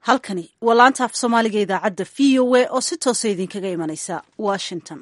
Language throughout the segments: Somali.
halkani waa laanta af soomaaliga idaacadda v o a oo si toosa idinkaga imanaysa washington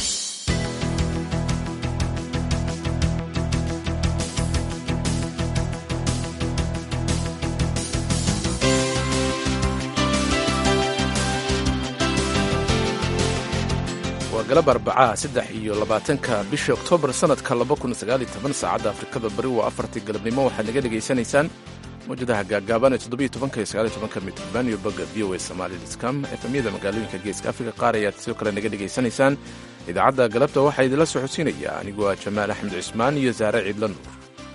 waa galab arbacaha saddex iyo labaatanka bisha oktoobar sannadka laba kun sagaaliyo toban saacadda afrikada bari waa afartii galabnimo waxaad naga dhegaysanaysaan mawjadaha gaagaaban ee toddobiyo tobanka iyo sagaaliyo tobanka mitrban iyo bogga v o a somali com efemyada magaalooyinka geeska afrika qaar ayaad sidoo kale naga dhegaysanaysaan idaacadda galabta waxaa idinla socodsiinaya anigu waa jamaal axmed cismaan iyo saare ciidla nuur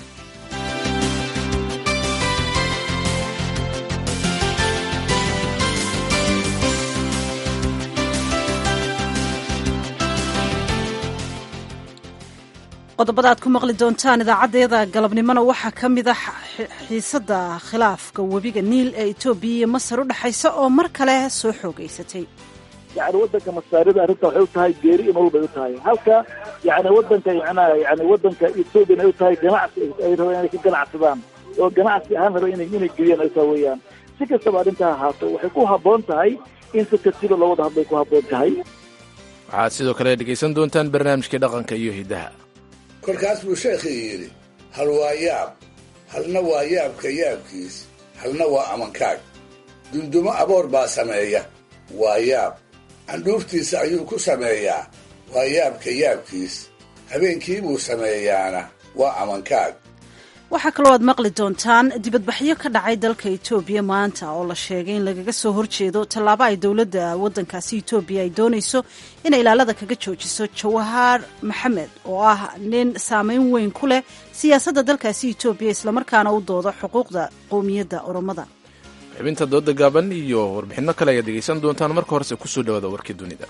qodobada aad ku maqli doontaan idaacadeeda galabnimona waxaa ka mid a xiisada khilaafka webiga niil ee etoobiya iyo masar u dhexaysa oo mar kale soo xoogeysatay yani wadanka masaarida arrinta waxay u tahay geeri in walbay u tahay halka yani wadanka macnaha yani wadanka etoobiyan ay u tahay ganacsi ay rabeen inay ka ganacsadaan oo ganacsi ahaan raba inay inay geliyaan ay taa weeyaan si kastaba arrintaa ahaato waxay ku habboon tahay in si tartiiba loo wada hadlay ku habboon tahay waxaad sidoo kale dhegaysan doontaan barnaamijkii dhaqanka iyo hiddaha kolkaas buu sheekhii yidhi hal waa yaab halna waa yaabka yaabkiis halna waa amankaag dundumo aboor baa sameeya waa yaab candhuuftiisa ayuu ku sameeyaa waa yaabka yaabkiis habeenkii buu sameeyaana waa amankaag waxaa kaloo aad maqli doontaan dibadbaxyo ka dhacay dalka etoobiya maanta oo la sheegay in lagaga soo horjeedo tallaabo ay dowladda waddankaasi etoobiya ay doonayso inay ilaalada kaga joojiso jawahaar maxamed oo ah nin saameyn weyn ku leh siyaasadda dalkaasi etoobiya islamarkaana u dooda xuquuqda qowmiyadda oromada xubinta dooda gaaban iyo warbixinno kale ayaad dhegaysan doontaan marka horese kusoo dhawaada warkii dunida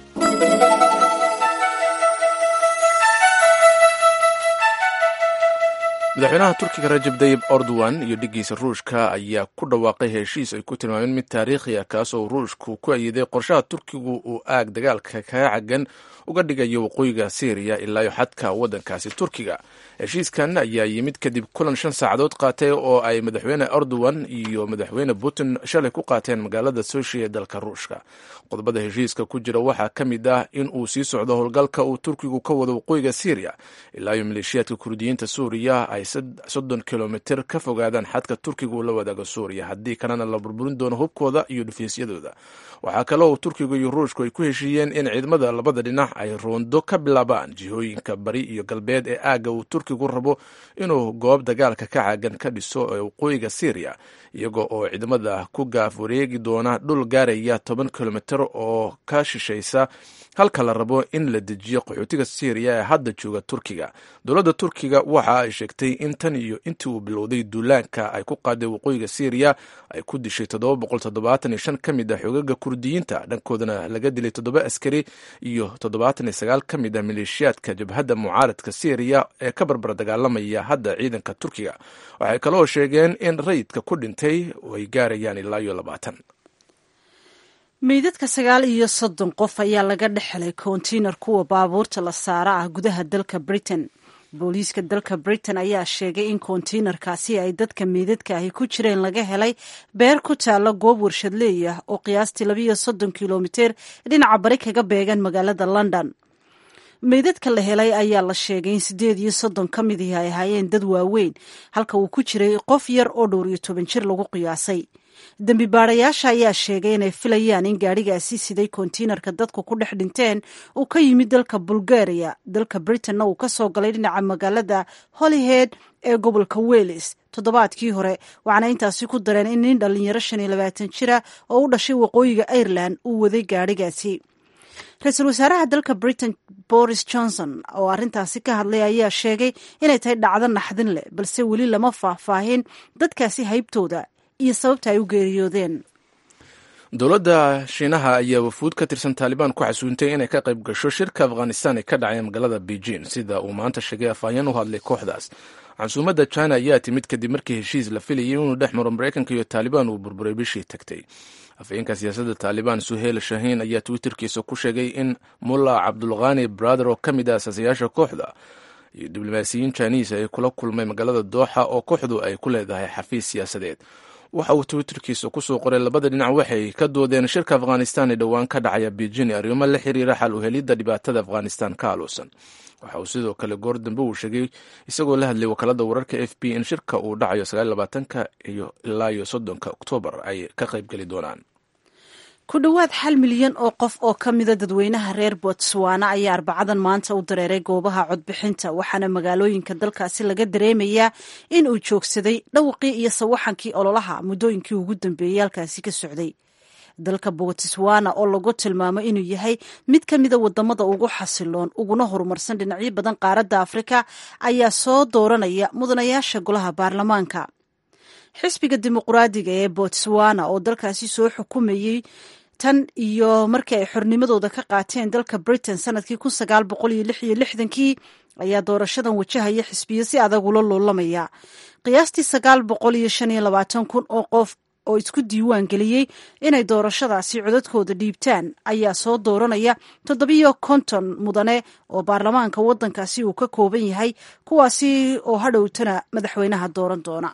madaxweynaha turkiga rajab dayib erdogan iyo dhiggiisa ruushka ayaa ku dhawaaqay heshiis ay ku tilmaameen mid taariikhi ah kaasoo ruushku ku ayiday qorshaha turkigu uu aag dagaalka kaga cagan uga dhigayo waqooyiga syriya ilaayo xadka waddankaasi turkiga heshiiskan ayaa yimid kadib kulan shan saacadood qaatay oo ay madaxweyne erdogan iyo madaxweyne putin shalay ku qaateen magaalada soshi ee dalka ruushka qodobada heshiiska ku jira waxaa ka mid ah in uu sii socdo howlgalka uu turkigu ka wado waqooyiga syriya ilaayo maleeshiyaadka kurdiyiinta suuriya ay soddon kilomitir ka fogaadaan xadka turkiga uu la wadaago suuriya haddii kalena la burburin doono hubkooda iyo dhufiisyadooda waxaa kale oo turkiga iyo ruushku ay ku heshiiyeen in ciidamada labada dhinac ay roondo ka bilaabaan jihooyinka bari iyo galbeed ee aagga uu turkigu rabo inuu goob dagaalka ka caagan ka dhiso ee waqooyiga syriya iyaga oo ciidamada ku gaaf wareegi doona dhul gaaraya toban kilomitir oo ka shishaysa halka la rabo in la dejiyo qaxootiga syriya ee hadda jooga turkiga dowladda turkiga waxa ay sheegtay in tan iyo intii uu bilowday duulaanka ay ku qaaday waqooyiga syriya ay ku dishay ka mid ah xogaga kurdiyiinta dhankoodana laga dilay toddoba askari iyo toddobaataniyo ka mid ah maleeshiyaadka jabhadda mucaaradka syriya ee ka barbar dagaalamaya hadda ciidanka turkiga waxay kaloo sheegeen in rayidka ku dhintay ay gaarayaan ilaa iyo labaatan meydadka sagaal iyo soddon qof ayaa laga dhexelay kontiinar kuwa baabuurta la saara ah gudaha dalka britain booliiska dalka britain ayaa sheegay in kontiinarkaasi ay dadka meydadka ahi ku jireen laga helay beer ku taalla goob warshadleey ah oo qiyaastii labiiyo soddon kilomiter dhinaca bari kaga beegan magaalada london meydadka la helay ayaa la sheegay in siddeed iyo soddon ka midii ay ahaayeen dad waaweyn halka uu ku jiray qof yar oo dhowr iyo toban jir lagu qiyaasay dembi baadayaasha ayaa sheegay inay filayaan in gaadhigaasi siday kontiinarka dadku ku dhex dhinteen uu ka yimid dalka bulgaria dalka britanna uu ka soo galay dhinaca magaalada holyhead ee gobolka wales toddobaadkii hore waxaana intaasi ku dareen in nin dhallinyaro shan iyo labaatan jira oo u dhashay waqooyiga ireland uu waday gaadhigaasi ra-iisul wasaaraha dalka britain boris johnson oo arrintaasi ka hadlay ayaa sheegay inay tahay dhacdo naxdin leh balse weli lama faahfaahin dadkaasi haybtooda iyo sababta ay u geeriyoodeen dowladda shiinaha ayaa wafuud ka tirsan taalibaan ku xasuuntay inay ka qayb gasho shirka afghanistan ee ka dhacay magaalada beijing sida uu maanta sheegay afhayeen u hadlay kooxdaas casuumadda china ayaa timid kadib markii heshiis la filayay inuu dhex maro maraykanka iyo taalibaan uu burburay bishii tagtay afhayeenka siyaasadda taalibaan suheyl shahiin ayaa twitterkiisa ku sheegay in mulla cabdulkhani brother oo ka mid ah asaasayaasha kooxda iyo diblomaasiyiin jiniis ay kula kulmay magaalada dooxa oo kooxdu ay ku leedahay xafiis siyaasadeed waxa uu twitterkiisa kusoo qoray labada dhinac waxay ka doodeen shirka afghanistan ee dhowaan ka dhacaya beijing arrimo la xiriira xal u helidda dhibaatada afghanistan ka aluusan waxa uu sidoo kale goor dambe uu sheegay isagoo la hadlay wakaalada wararka f b in shirka uu dhacayo sagaalabaatanka iyo ilaa iyo soddonka oktoobar ay ka qaybgeli doonaan ku dhowaad hal milyan oo qof oo ka mida dadweynaha reer botswana ayaa arbacadan maanta u dareeray goobaha codbixinta waxaana magaalooyinka dalkaasi laga dareemayaa in uu joogsaday dhawaqii iyo sawaxankii ololaha muddooyinkii ugu dambeeyey halkaasi ka socday dalka botswana oo lagu tilmaamo inuu yahay mid ka mida wadamada ugu xasiloon uguna horumarsan dhinacyo badan qaaradda afrika ayaa soo dooranaya mudanayaasha golaha baarlamaanka xisbiga dimuqraadiga ee botswana oo dalkaasi soo xukumayey tan iyo markii ay xornimadooda ka qaateen dalka britain sanadkii kun sagaal boqol iyo lix iyo lixdankii ayaa doorashadan wajahaya xisbiyo si adag ula loolamaya qiyaastii sagaal boqol iyo shan iyo labaatan kun oo qof oo isku diiwaan geliyey inay doorashadaasi codadkooda dhiibtaan ayaa soo dooranaya toddobiyo konton mudane oo baarlamaanka waddankaasi uu ka kooban yahay kuwaasi oo hadhowtana madaxweynaha dooran doona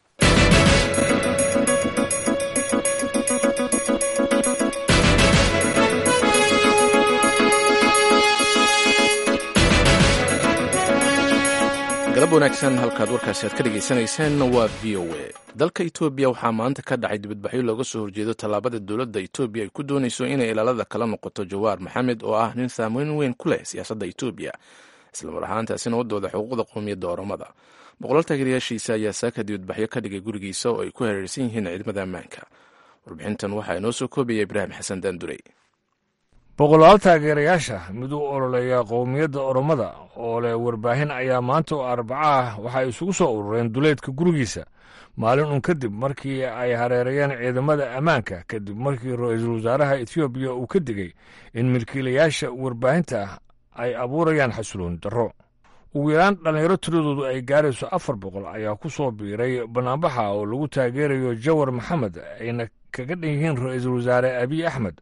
galab wanaagsan halkaad warkaasi aad ka dhegaysaneyseen waa v o a dalka etoobiya waxaa maanta ka dhacay dibadbaxyo looga soo horjeedo tallaabada dowladda etoobiya ay ku doonayso inay ilaalada kala noqoto jawaar maxamed oo ah nin saameyn weyn ku leh siyaasadda etoobiya islamar ahaantaasina wadooda xuquuqda qowmiyadda oromada boqolaal taageerayaashiisa ayaa saaka dibadbaxyo ka dhigay gurigiisa oo ay ku hareersan yihiin ciidamada ammaanka warbixintan waxaa inoo soo koobaya ibraahim xasan daandurey boqolaal taageerayaasha mid u ololeeya qowmiyadda oromada oo leh warbaahin ayaa maanta oo arbaca ah waxay isugu soo urureen duleedka gurigiisa maalin un kadib markii ay hareerayeen ciidamada ammaanka kadib markii ra-iisul wasaaraha etoobiya uu ka digay in milkiilayaasha warbaahinta ay abuurayaan xasuloon darro ugu yaraan dhallinyaro tiradoodu ay gaarayso afar boqol ayaa ku soo biiray banaanbaxa oo lagu taageerayo jawar maxamed ayna kaga dhan yihiin ra-iisul wasaare abiy axmed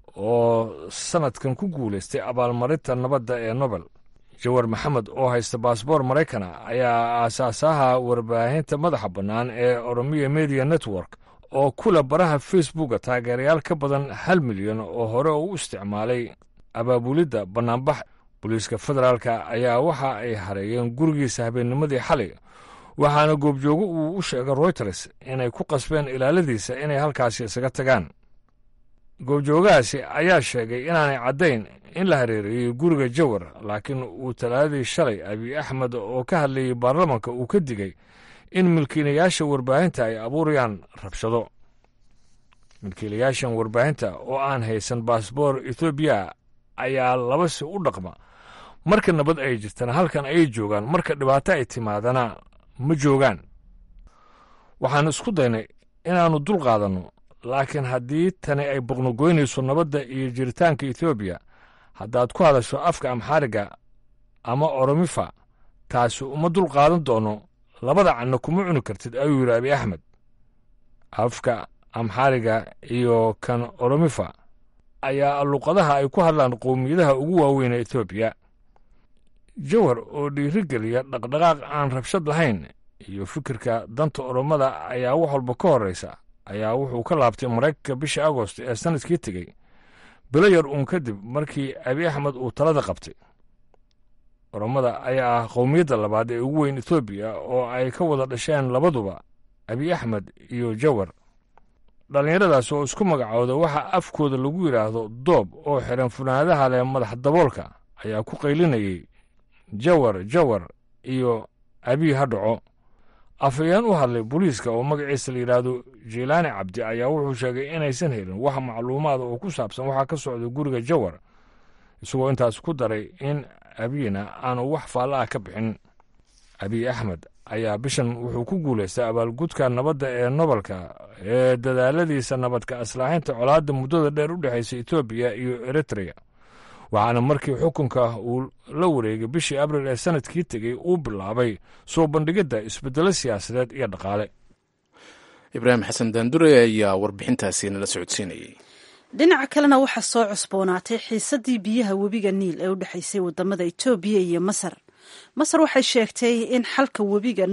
oo sanadkan ku guulaystay abaalmarinta nabadda ee nobel jawar maxamed oo haysta baasboor maraykana ayaa aasaasaha warbaahinta madaxa bannaan ee oromiya media network oo kula baraha facebooka taageerayaal ka badan hal milyan oo hore u isticmaalay abaabulidda bannaanbax booliiska federaalka ayaa waxa ay hareeyeen gurigiisa habeennimadii xalay waxaana goobjoogo uu u sheegay royters inay ku qasbeen ilaaladiisa inay halkaasi isaga tagaan goobjoogahaasi ayaa sheegay inaanay caddayn in la hareereeyey guriga jawar laakiin uu talaadadii shalay abiy axmed oo ka hadlayey baarlamanka uu ka digay in milkiilayaasha warbaahinta ay abuurayaan rabshado milkiilayaashan warbaahinta oo aan haysan baasboor etoobiya ayaa laba si u dhaqma marka nabad ay jirtana halkan ayay joogaan marka dhibaato ay timaadana ma joogaan waxaan isku daynay inaannu dul qaadanno laakiin haddii tani ay boqnogoynayso nabadda iyo jiritaanka etoobiya haddaad ku hadasho afka amxaariga ama oromifa taasi uma dul qaadan doono labada canna kuma cuni kartid ayuu yidhi abi axmed afka amxaariga iyo kan oromifa ayaa luqadaha ay ku hadlaan qowmiyadaha ugu waaweyn ee etoobiya jawar oo dhiirigeliya dhaqdhaqaaq aan rabshad lahayn iyo fikirka danta oromada ayaa wax walba ka horraysa ayaa wuxuu ka laabtay maraykanka bishii agost ee sanadkii tegey bilo yar uun kadib markii abi axmed uu talada qabtay oromada ayaa ah qowmiyadda labaad ee ugu weyn etoobiya oo ay ka wada dhasheen labaduba abi axmed iyo jawar dhallinyaradaas oo isku magacooda waxaa afkooda lagu yidhaahdo doob oo xiran funaanadaha leh madax daboolka ayaa ku qaylinayay jawar jawar iyo abiy ha dhaco afhayeen u hadlay booliiska oo magaciisa la yidhaahdo jiilaani cabdi ayaa wuxuu sheegay inaysan helin wax macluumaada oo ku saabsan waxaa ka socda guriga jawar isagoo intaas ku daray in abiyna aanu wax faalla ah ka bixin abiy axmed ayaa bishan wuxuu ku guulaystay abaalgudka nabadda ee nobalka ee dadaaladiisa nabadka aslaaxinta colaadda muddada dheer u dhexaysa etoobiya iyo eritreya waxaana markii xukunka uu la wareegay bishii abril ee sanadkii tegey uu bilaabay soo bandhigidda isbeddelo siyaasadeed iyo dhaqaale ibraahim xasan daandure ayaa warbixintaasi nala socodsiinayay dhinaca kalena waxaa soo cusboonaatay xiisaddii biyaha webiga niil ee u dhexaysay wadamada etoobiya iyo masar masar waxay sheegtay in xalka webiga niil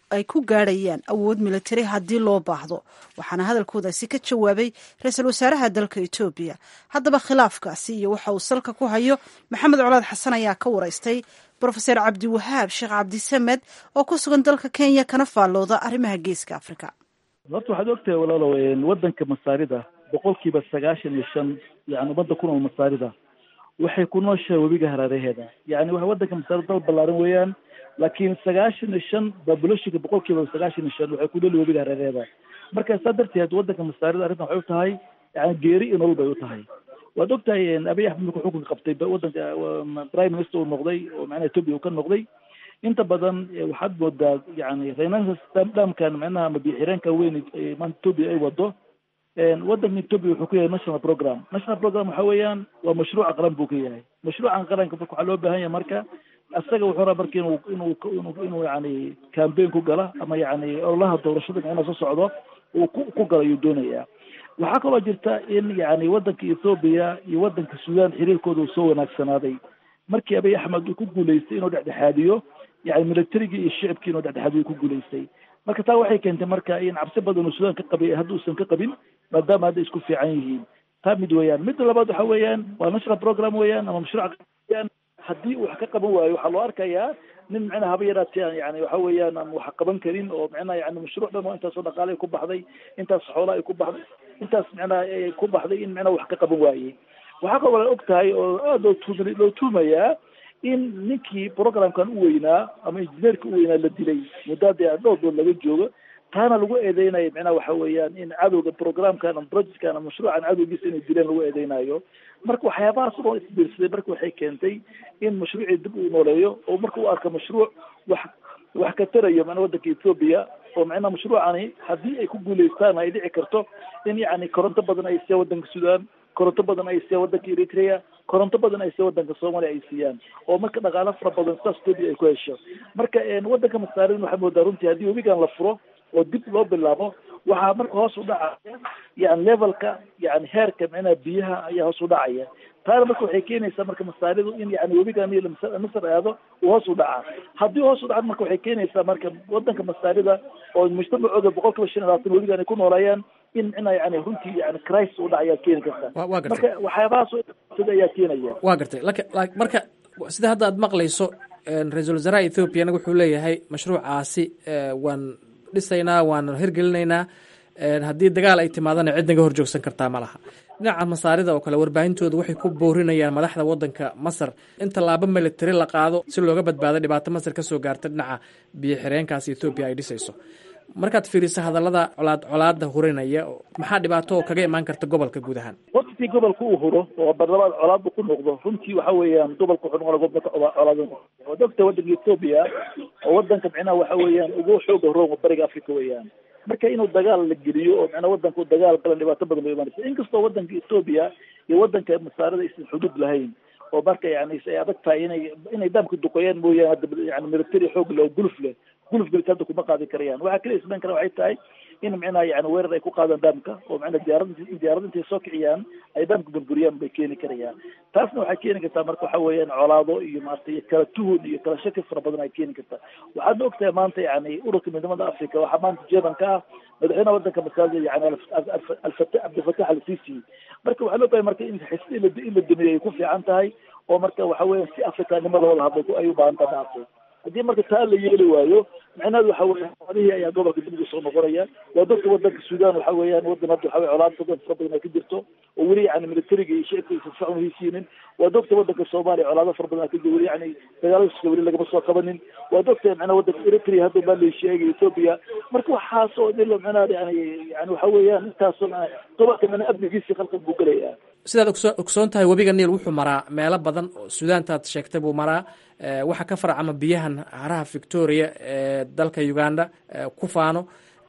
ay ku gaadhayaan awood militari haddii loo baahdo waxaana hadalkoodaasi ka jawaabay ra-iisul wasaaraha dalka etoobiya haddaba khilaafkaasi iyo waxa uu salka ku hayo maxamed colaad xasan ayaa ka waraystay brofeser cabdiwahaab sheekh cabdisamed oo ku sugan dalka kenya kana faallooda arrimaha geeska afrika horta waxaad ogtahay walaalow waddanka masaarida boqolkiiba sagaashan iyo shan yani ummadda ku nool masaarida waxay ku nooshahay webiga haraareheeda yani waa waddanka masaarida dal ballaaran weeyaan laakiin sagaashan iyo shan babuloshinka boqolkiiba sagaashan iyo shan waxay ku nool webiga haraareheeda marka saa darteed waddanka masaarida arrintan waxay u tahay yani geeri iyo nolol bay u tahay waad ogtahay abiy axmed markuu xukunka qabtay waddanka prime minister uu noqday oo macnaha etoobiya uu ka noqday inta badan waxaad moodaa yani renaissance dhamkan macnaha mabixireenka weyn maanta etoobiya ay wado waddanka etoobiya wuxuu ku yahay national program national program waxa weeyaan waa mashruuca qaran buu ka yahay mashruucan qaranka marka waxaa loo baahan yahay marka isaga wuxuu rabaa marka inuu inuu inuu inuu yani campaign ku gala ama yani ololaha doorashada macnaha soo socdo uu ku ku gala ayuu doonayaa waxaa kaloo jirta in yani waddanka ethoobiya iyo waddanka suudaan xiriirkooda uu soo wanaagsanaaday markii abiy axmed uu ku guulaystay inuu dhexdhexaadiyo yani militarigii iyo shicibkii inuu dhexdhexaadiyo ku guulaystay marka taa waxay keentay marka in cabsi badan uu suudaan ka qabay hadda uusan ka qabin maadaama hadda isku fiican yihiin taa mid weeyaan midda labaad waxa weeyaan waa national program weeyaan ama mashruuc weeyaan haddii uu wax ka qaban waayo waxaa loo arkayaa nin macnaha haba yaraatee yani waxa weeyaan aan wax qaban karin oo macnaha yani mashruuc dhan oo intaasoo dhaqaale ay ku baxday intaas xoola ay ku baxday intaas macnaha ay ku baxday in macnaha wax ka qaban waayey waxaa kaloo la og tahay oo aada loo tuum loo tuumayaa in ninkii programkan u weynaa ama injineerka u weynaa la dilay muddaada dhowr dood laga joogo taana lagu eedeynayo macnaha waxa weeyaan in cadowga programkan ama projectkan ama mashruucan cadowgiisa inay dileen lagu eedeynayo marka waxyaabahaas oo isbiirsaday marka waxay keentay in mashruucii dib uu nooleeyo oo marka u arka mashruuc wax wax ka tarayo macnaa waddanka etoobiya oo macnaha mashruucani haddii ay ku guulaystaan ay dhici karto in yacni koronto badan ay siiyaan waddanka suudaan koronto badan ay siiyaan waddanka eritrea koronto badan ay siiyaan waddanka soomaaliya ay siiyaan oo marka dhaqaalo fara badan sidaas etoobiya ay ku hesho marka waddanka masaarin waxaa moodaa runtii haddii webigan la furo oo dib loo bilaabo waxaa marka hoos u dhacaya yani levelka yani heerka macnaha biyaha ayaa hoos u dhacaya taana marka waxay keenaysaa marka masaaridu in yani webigan iyo masar aado uu hoos u dhacaa haddii hoos u dhaca marka waxay keenaysaa marka wadanka masaarida oo mujtamacooda boqol kiiba shan iyo labaatan webigan ay ku noolayaan in micnaa yani runtii yani crisis u dhacayaa keeni karta wa gartay marka waxyaabahaas sida ayaa keenaya waa gartay lak marka sida hadda aad maqlayso ra-iisul wasaaraha ethoobiana wuxuu leeyahay mashruucaasi waan dhisaynaa waan hirgelinaynaa haddii dagaal ay timaadana cid naga horjoogsan kartaa ma laha dhinaca masaarida oo kale warbaahintooda waxay ku boorinayaan madaxda wadanka masar in tallaabo militari la qaado si looga badbaado dhibaato masar kasoo gaarta dhinaca biyo xireenkaasi ethoobiya ay dhisayso markaad fiiriso hadallada colaad colaada hurinaya maxaa dhibaato oo kaga imaan karta gobolka guud ahaan waqtii gobolka uu huro oo barlamaad colaadba ku noqdo runtii waxa weeyaan gobolka wuxuu noqona gobolka colaad waad ogta wadanka etoobiya oo wadanka micnaha waxa weeyaan ugu xooga rooma bariga africa weeyaan marka inuu dagaal la geliyo oo micnaa wadanka uu dagaal galan dhibaato badan bay imaanaysa inkastoo wadanka etoobiya iyo wadanka masaarida aysan xuduud lahayn oo marka yani ay adag tahay inay inay daamka duqeeyaan mooyaane hadda yani military xoog leh oo guluf leh guluf gelis hadda kuma qaadi karayaan waxaa kaliya ismayn kara waxay tahay in micnaha yani weerar ay ku qaadaan daamka oo micnaa diyaarad diyaarad intay soo kiciyaan ay daamka burburiyaan bay keeni karayaan taasna waxay keeni kartaa marka waxa weeyaan colaado iyo maarata iyo kala tuhun iyo kala shaki fara badan ay keeni kartaa waxaadna ogtahay maanta yani ururka midnimada africa waxaa maanta jeebanka ah madaxweynaha wadanka masaajid yani alfata cabdilfatax al sisi marka waxaa loo bahay marka in xis in la in la dumiyo ay ku fiican tahay oo marka waxa weeyaan si afrikanimada wada hadlo ay u baahan tahay maartay haddii marka taa la yeeli waayo micnaheedu waxa weya xoolihii ayaa gobolka dib ugu soo noqonaya waa dadka wadanka suudaan waxa weeyaan wadan hadda waxa wey colaad badan fara badan ay ka jirto oo weli yani militariga iyo shicibka aysan socon hesiinin waa dogta wadanka soomaaliya colaado fara badan ka jiro weli yani dagaaladiisa weli lagama soo qabanin waa dogta macnaha wadanka eritrea hadda baa la sheegay ethiopia marka waxaas oo dhilo macnaha yani yani waxa weeyaan intaasoo gobolka macnaha amnigiisi khalqan buu gelaya sidaad ogso ogsoon tahay webiga niil wuxuu maraa meelo badan oo suudaantaad sheegtay buu maraa waxaa ka farcama biyahan haraha victoria ee dalka uganda ku faano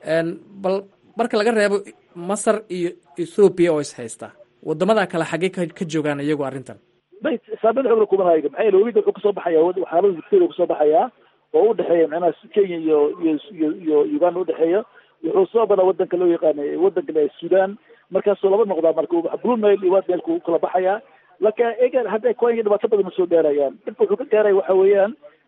bal marka laga reebo masar iyo ethoobiya oo is haysta wadamada kale xaggey ka joogaan iyagu arrintan bay saameyn xoogla kumanaayo maxaa yeele webiga wuxuu kasoo baxaya xaalada victoria kasoo baxayaa oo udhexeeya macnaha kenya iyo iyo iyo iyo uganda udhexeeya wuxuu soo badaa wadanka loo yaqaana wadanka le sudan markaasuu laba noqdaa marka blue nile iyo white nileka kala baxayaa laakiin egan hadda kenya dhibaato badan ma soo gaarayaan dhibka wuxuu ka gaaraya waxa weeyaan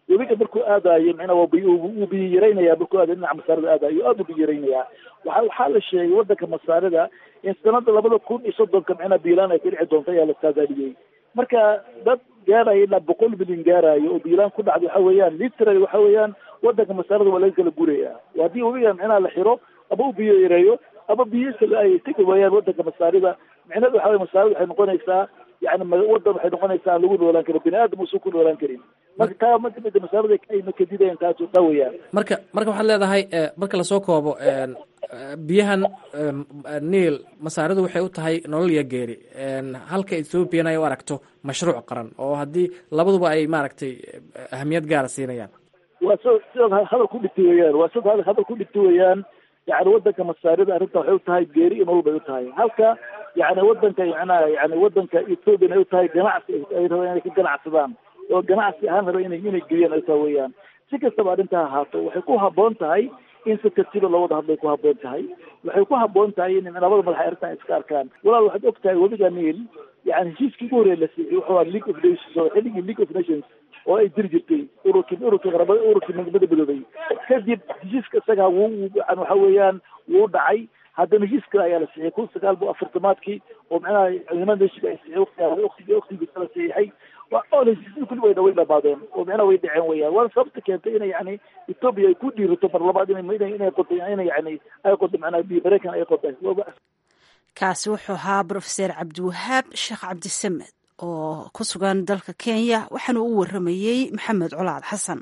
webiga markuu aadayo micnaa waa biy wuu biyo yaraynaya markuu aadayo dhinaca masaarida aadayo aad u biyo yaraynaya waxa waxaa la sheegay wadanka masaarida in sanada labada kun iyo soddonka micnaa biilaan ay ka dhici doonto ayaa la saadaaliyey marka dad gaaraya ilaa boqol milyan gaarayo oo biilaan ku dhacda waxa weeyaan literally waxa weeyaan wadanka masaarida waa laga kala guraya haddii webiga micnaha la xiro ama u biyo yareeyo ama biyihiisa ay tegi waayaan wadanka masaarida micnaheedu waxa weye masaarida waxay noqonaysaa yani wadan waxay noqonaysaa aan lagu noolaan karin bini aadam uusan ku noolaan karin marka taa makamida masaarida ayna kadidayaan taas taa weeyaan marka marka waxaad leedahay marka lasoo koobo biyahan niil masaaridu waxay u tahay nolol iyo geeri halka ethoopian ay u aragto mashruuc qaran oo haddii labaduba ay maaragtay ahamiyad gaara siinayaan waa s sidaad hadal ku dhigtay weyaan waa sidaad hadal ku dhigtay weyaan yani wadanka masaarida arrinta waxay u tahay geeri iyo nolol bay u tahay halka yani wadanka macnaha yani wadanka ethoopian ay u tahay ganacsi ay rabaan inay ka ganacsadaan oo ganacsi ahaan raba inay inay geliyaan ay tahay weyaan si kastaba arrintaa ahaato waxay ku haboon tahay in si tartiiba loo wada hadlay ku haboon tahay waxay ku haboon tahay in labada madax arrintan iska arkaan walaal waxaad og tahay webiga niil yani heshiiskii ugu horreya la siiyey wuxuu ahaa league of nations oo xilligii league of nations oo ay jiri jirtay ururkii ururkii qaramada ururkii midnimada midoobay kadib heshiiska isagaa wuu waxa weeyaan wuu dhacay haddana heshiis kale ayaa la siixiyay kun sagaal bo afartamaadkii oo macnaha ciidamada heshiiska ay siixiyay waqti waqtigii waqtigiisa la siixay oo heshiisyada kulli way way dhamaadeen oo macnaha way dhaceen weyaan waana sababta keentay inay yani ethoopia ay ku dhiirato mar labaad inay inay inay qodo inay yani ay qodo macnaha maraykan ay qodo kaasi wuxuu ahaa brofeser cabdiwahaab sheekh cabdisamed oo ku sugan dalka kenya waxaana u waramayey maxamed colaad xasan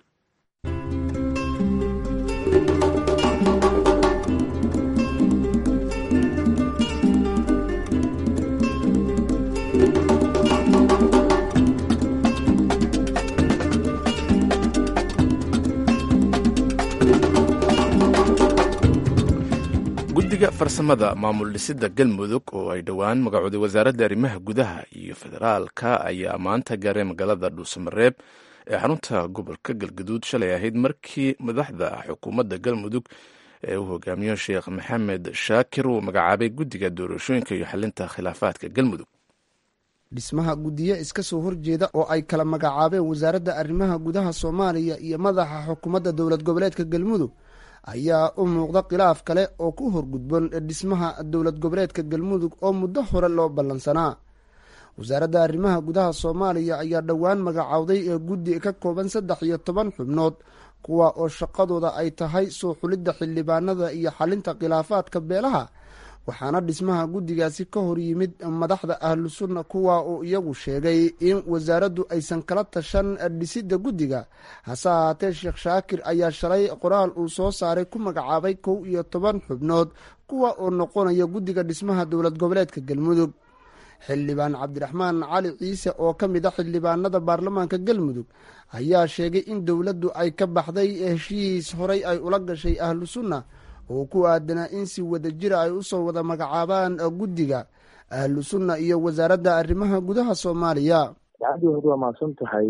guddiga farsamada maamul dhisidda galmudug oo ay dhowaan magacooday wasaaradda arrimaha gudaha iyo federaalka ayaa maanta gaaray magaalada dhuusamareeb ee xarunta gobolka galgaduud shalay ahayd markii madaxda xukuumadda galmudug ee uu hogaamiyo sheekh maxamed shaakir uu magacaabay guddiga doorashooyinka iyo xalinta khilaafaadka galmudug dhismaha guddiyo iska soo horjeeda oo ay kala magacaabeen wasaaradda arrimaha gudaha soomaaliya iyo madaxa xukuumadda dowlad goboleedka galmudug ayaa u muuqda khilaaf kale oo ku horgudban dhismaha dowlad goboleedka galmudug oo muddo hore loo ballansanaa wasaaradda arrimaha gudaha soomaaliya ayaa dhowaan magacowday ee guddi ka kooban saddex iyo toban xubnood kuwa oo shaqadooda ay tahay soo xulidda xildhibaanada iyo xalinta khilaafaadka beelaha waxaana dhismaha guddigaasi ka hor yimid madaxda ahlu sunna kuwa uu iyagu sheegay in wasaaraddu aysan kala tashan dhisidda guddiga hase ahaatee sheekh shaakir ayaa shalay qoraal uu soo saaray ku magacaabay kow iyo toban xubnood kuwa oo noqonaya guddiga dhismaha dowlad goboleedka galmudug xildhibaan cabdiraxmaan cali ciise oo ka mid a xildhibaanada baarlamaanka galmudug ayaa sheegay in dowladdu ay ka baxday heshiis horay ay ula gashay ahlu sunna oo ku aadanaa in si wada jira ay usoo wada magacaabaan guddiga ahlu sunna iyo wasaaradda arrimaha gudaha soomaaliya dacadii hore waa mahadsan tahay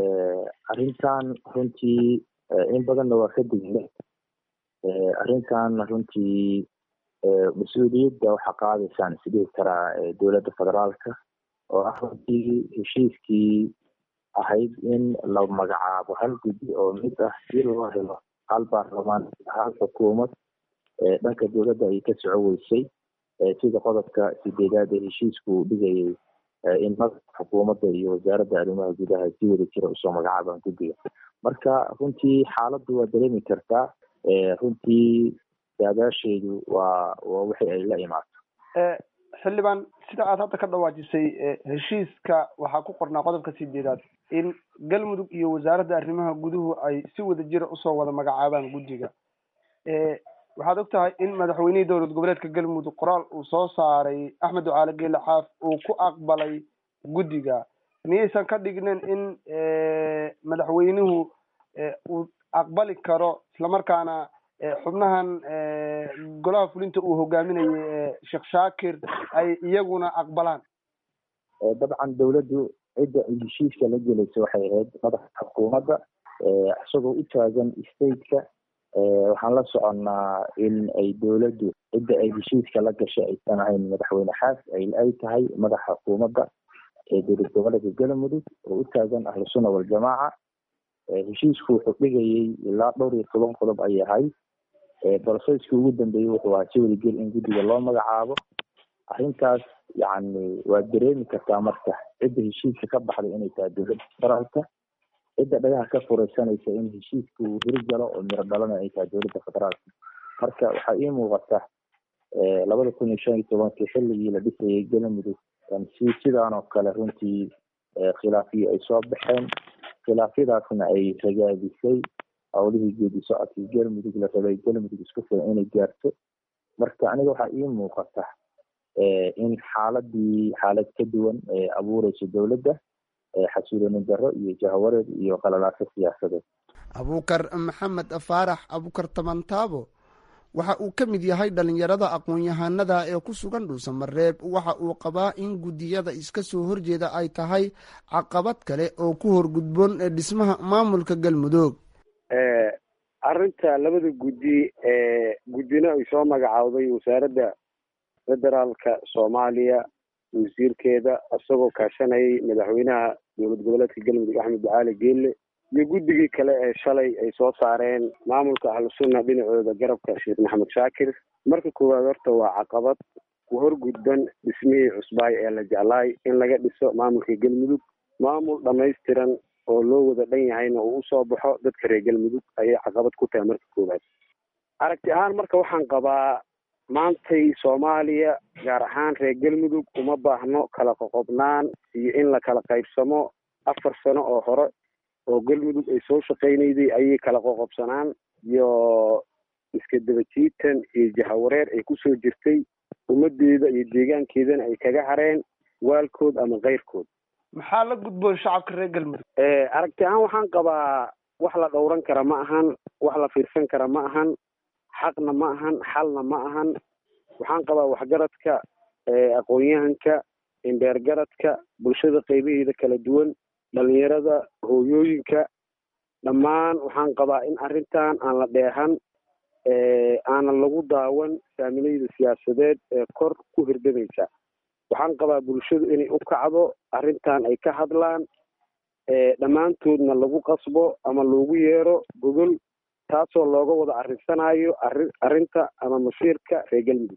arrintan runtii in badanna waa ka digle arrintan runtii mas-uuliyadda waxaa qaadaysaan isdhihi karaa dowladda federaalka oo ah runtii heshiiskii ahayd in la magacaabo hal guddi oo mid ah si loo helo hal baarlamaan hal xukuumad dhanka dowladda ay ka soco weysay sida qodobka sideedaad ee heshiisku dhigayay in madaxa xukuumadda iyo wasaaradda arrimaha gudaha si wada jira usoo magacaabaan guddiga marka runtii xaaladdu waa dareemi kartaa runtii daadaasheedu waa waa wixii ay la imaato xildhibaan sida aad hadda ka dhawaajisay heshiiska waxaa ku qornaa qodobka sideedaad in galmudug iyo wasaaradda arrimaha guduhu ay si wada jira usoo wada magacaabaan guddiga waxaad og tahay in madaxweynihii dowlad goboleedka galmudug qoraal uu soo saaray axmed ducaale geele xaaf uu ku aqbalay guddiga miyaysan ka dhignen in madaxweynuhu uu aqbali karo islamarkaana xubnahan golaha fulinta uu hogaaminayay sheekh shaakir ay iyaguna aqbalaan dabcan dowladdu cidda ay heshiiska la gelaysa waxay ahayd madaxa xukuumadda isagoo u taagan stateka waxaan la soconnaa in ay dowladdu cidda ay heshiiska la gashay aysan ahayn madaxweyne xaas ay tahay madaxa xukuumadda ee dowlad goboleedka galmudug oo u taagan ahlu sunna waljamaaca heshiisku wuxuu dhigayay ilaa dhowr iyo toban qodob ayay ahayd brocesskii ugu dambeeyey wuxuu ahaa si wadagel in guddiga loo magacaabo arrintaas yacni waad dareemi kartaa marka cidda heshiiska ka baxday inay tahay dowladda federaalka cidda dhagaha ka fureysanaysa in heshiiska uu hiri galo oo miro dhalana ay tahay dowladda federaalka marka waxaa ii muuqata labada kun iyo shan iyo tobankii xilligii la dhisayay galmudug si sidaan oo kale runtii khilaafiyo ay soo baxeen khilaafyadaasna ay ragaadisay howlihii geedi socodkii galmudug la rabay galmudug isku filan inay gaarto marka aniga waxaa ii muuqata in xaaladii xaalad ka duwan abuureyso dowladda xasuuloonin darro iyo jahawareed iyo qalalaaso siyaasadeed abuukar maxamed faarax abuukar tabantaabo waxa uu ka mid yahay dhalinyarada aqoon-yahanada ee ku sugan dhuusamareeb waxa uu qabaa in guddiyada iska soo horjeeda ay tahay caqabad kale oo ku horgudboon dhismaha maamulka galmudug arrinta labada guddi ee guddina ay soo magacaawday wasaaradda federaalka soomaaliya wasiirkeeda isagoo kaashanayay madaxweynaha dowlad goboleedka galmudug axmed ducaali geelle iyo guddigii kale ee shalay ay soo saareen maamulka ahlusunna dhinacooda garabka sheekh maxamed shaakir marka koowaad horta waa caqabad ku horgudban dhismihii cusbaay ee la jeclaay in laga dhiso maamulka galmudug maamul dhammaystiran oo loo wada dhan yahayna uu usoo baxo dadka reer galmudug ayay caqabad ku tahay marka koowaad aragti ahaan marka waxaan qabaa maantay soomaaliya gaar ahaan reer galmudug uma baahno kala qoqobnaan iyo in la kala qaybsamo afar sano oo hore oo galmudug ay soo shaqaynayday ayay kala qoqobsanaan iyo iska dabajiitan iyo jahawareer ay kusoo jirtay ummadeeda iyo deegaankeedana ay kaga hareen waalkood ama keyrkood maxaa la gudboon shacabka reer galmudug aragti ahaan waxaan qabaa wax la dhowran kara ma ahan wax la fiirsan kara ma ahan xaqna ma ahan xalna ma ahan waxaan qabaa waxgaradka aqoon-yahanka indheergaradka bulshada qeybaheeda kala duwan dhalinyarada hooyooyinka dhammaan waxaan qabaa in arrintan aan la dheehan aanan lagu daawan saamilayda siyaasadeed ee kor ku hirdamaysa waxaan qabaa bulshadu inay u kacdo arrintan ay ka hadlaan dhammaantoodna lagu qasbo ama loogu yeero gogol taasoo looga wada arrinsanayo arri arrinta ama masiirka reer galmudug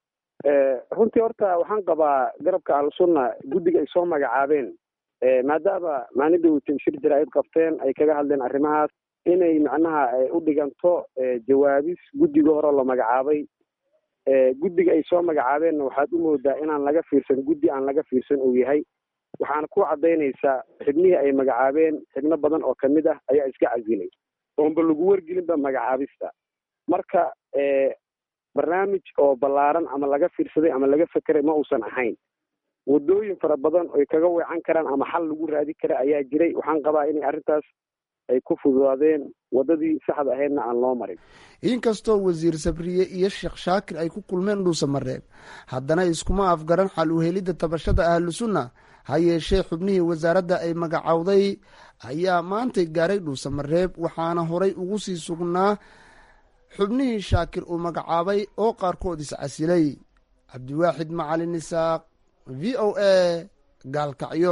runtii horta waxaan qabaa garabka ahlusunna guddiga ay soo magacaabeen maadaama maalinda weytay shir jaraa'id qabteen ay kaga hadleen arrimahaas inay macnaha u dhiganto jawaabis guddiga hore la magacaabay guddiga ay soo magacaabeenna waxaad u moodaa inaan laga fiirsan guddi aan laga fiirsan uu yahay waxaana ku caddaynaysaa xibnihii ay magacaabeen xibno badan oo kamid ah ayaa iska casilay oonba lagu wargelinba magacaabista marka barnaamij oo ballaaran ama laga fiirsaday ama laga fekeray ma uusan ahayn wadooyin fara badan oy kaga weecan karaan ama xal lagu raadi kara ayaa jiray waxaan qabaa inay arrintaas ay ku fududaadeen waddadii saxda ahaydna aan loo marin inkastoo wasiir sabriye iyo sheekh shaakir ay ku kulmeen dhuusamareeb haddana iskuma afgaran xal u helidda tabashada ahlu sunna ha yeeshee xubnihii wasaaradda ay magacowday ayaa maantay gaaray dhuusamareeb waxaana horay ugu sii sugnaa xubnihii shaakir uu magacaabay oo qaarkood iscasilay cabdiwaaxid macalin isaaq v o a gaalkacyo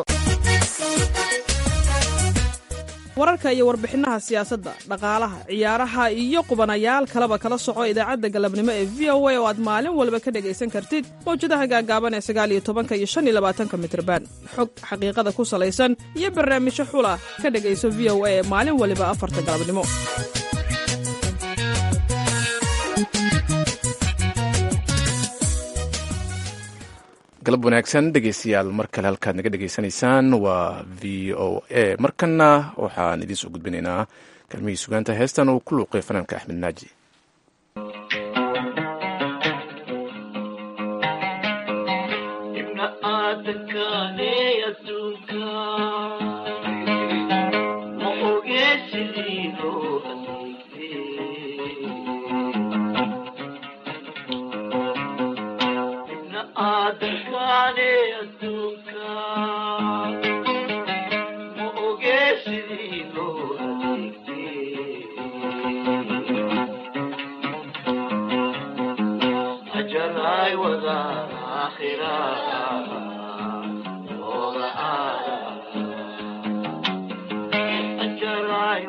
wararka iyo warbixinaha siyaasadda dhaqaalaha ciyaaraha iyo qubanayaal kaleba kala soco idaacadda galabnimo ee v o a oo aad maalin walba ka dhegaysan kartid mawjadaha gaagaaban ee sagaal iyo tobanka iyo shan iyo labaatanka mitrban xog xaqiiqada ku salaysan iyo barnaamijyo xula ka dhegayso v o a ee maalin waliba afarta galabnimo galab wanaagsan dhegeystayaal mar kale halkaad naga dhegeysanaysaan waa v o a markana waxaan idiin soo gudbinaynaa kalmihii sugaanta heestan uu ku luuqay fanaanka axmed naaji Ajay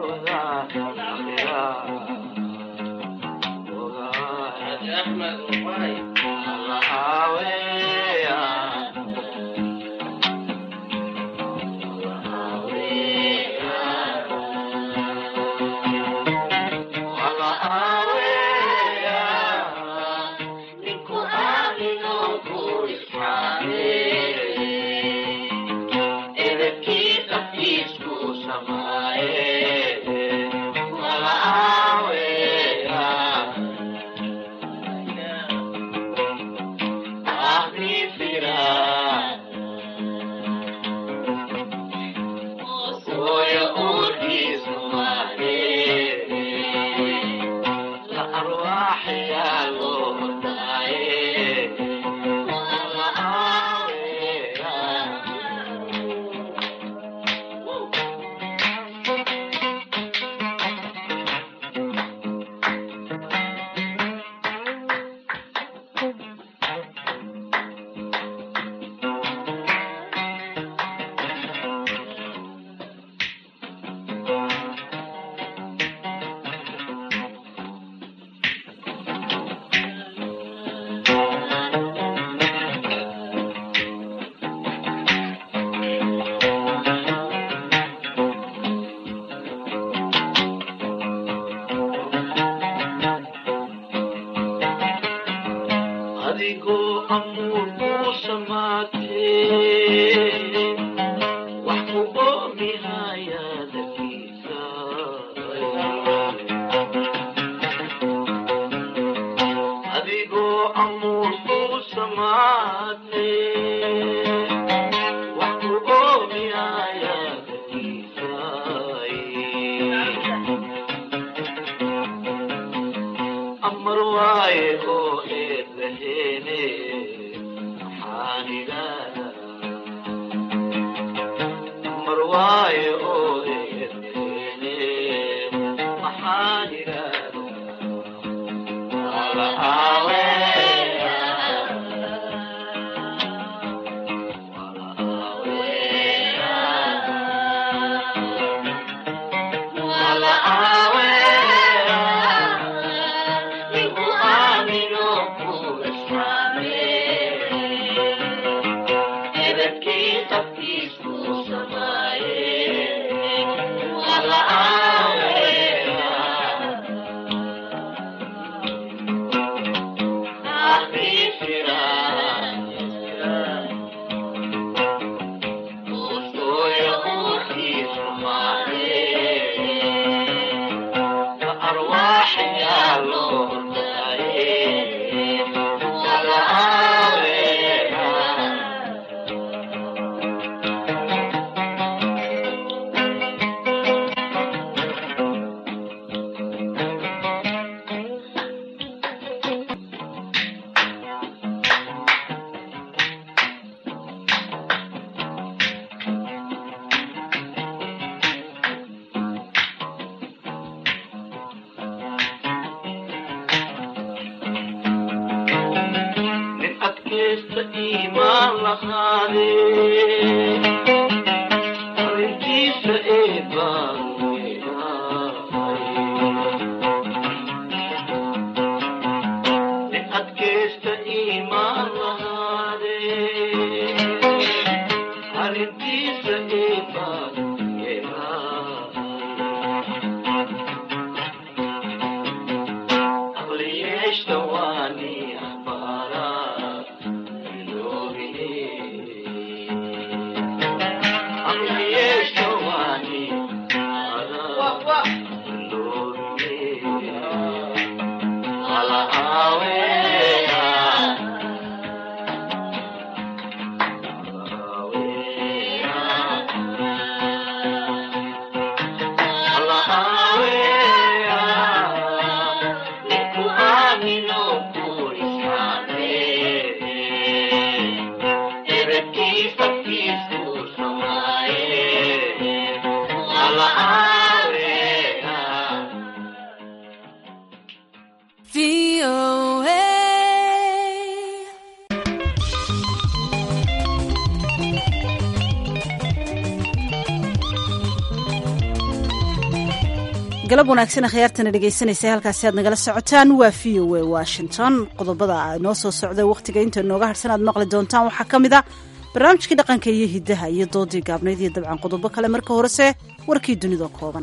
galab wanaagsan khiyaartana dhegaysanaysa halkaasi aad nagala socotaan waa v o a washington qodobada noo soo socda wakhtiga inta nooga harsan aad maqli doontaan waxaa ka mid a barnaamijkii dhaqanka iyo hiddaha iyo doodii gaabnayd iyo dabcan qodobo kale marka horese warkii dunida kooban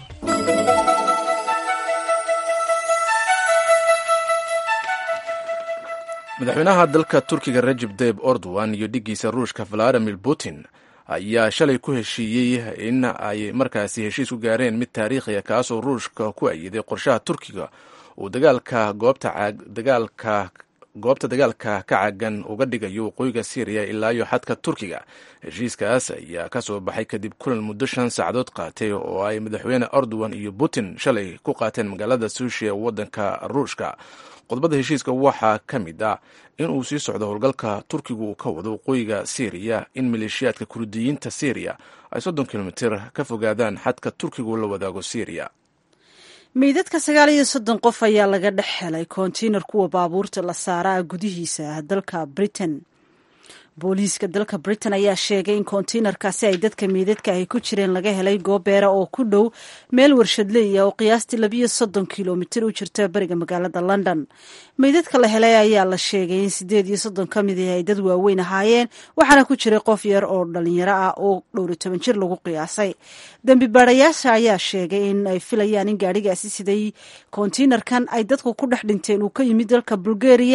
madaxweynaha dalka turkiga rajeb tayib erdogan iyo dhiggiisa ruushka valadimir putin ayaa shalay ku heshiiyey in ay markaasi heshiis ku gaareen mid taariikhiya kaasoo ruushka ku ayiday qorshaha turkiga uu dagaalka goobta dagaalka goobta dagaalka ka caagan uga dhigayo waqooyiga syriya ilaa iyo xadka turkiga heshiiskaas ayaa ka soo baxay kadib kulan muddo shan saacadood qaatay oo ay madaxweyne erdogan iyo putin shalay ku qaateen magaalada sushi ee waddanka ruushka qodobada heshiiska waxaa ka mid ah in uu sii socdo howlgalka turkigu uu ka wado waqooyiga syriya in maleeshiyaadka kurdiyiinta syriya ay soddon kilomitir ka fogaadaan xadka turkigu la wadaago syriya meydadka sagaal iyo soddon qof ayaa laga dhex helay kontiinar kuwa baabuurta la saaraa gudihiisa dalka britain booliiska dalka britain ayaa sheegay in kontiinarkaasi ay dadka meydadka ahy ku jireen laga helay goobeera oo ku dhow meel warshadleeya oo qiyaastii labiyo soddon kilomitir u jirta bariga magaalada london meydadka la helay ayaa la sheegay in sideed iyo soddon ka mid ah ay dad waaweyn ahaayeen waxaana ku jiray qof yar oo dhalinyaro ah oo dhowr iyo toban jir lagu qiyaasay dembi baarayaasha ayaa sheegay in ay filayaan in gaadhigaasi siday kontiinarkan ay dadku ku dhex dhinteen uu ka yimid dalka bulgaria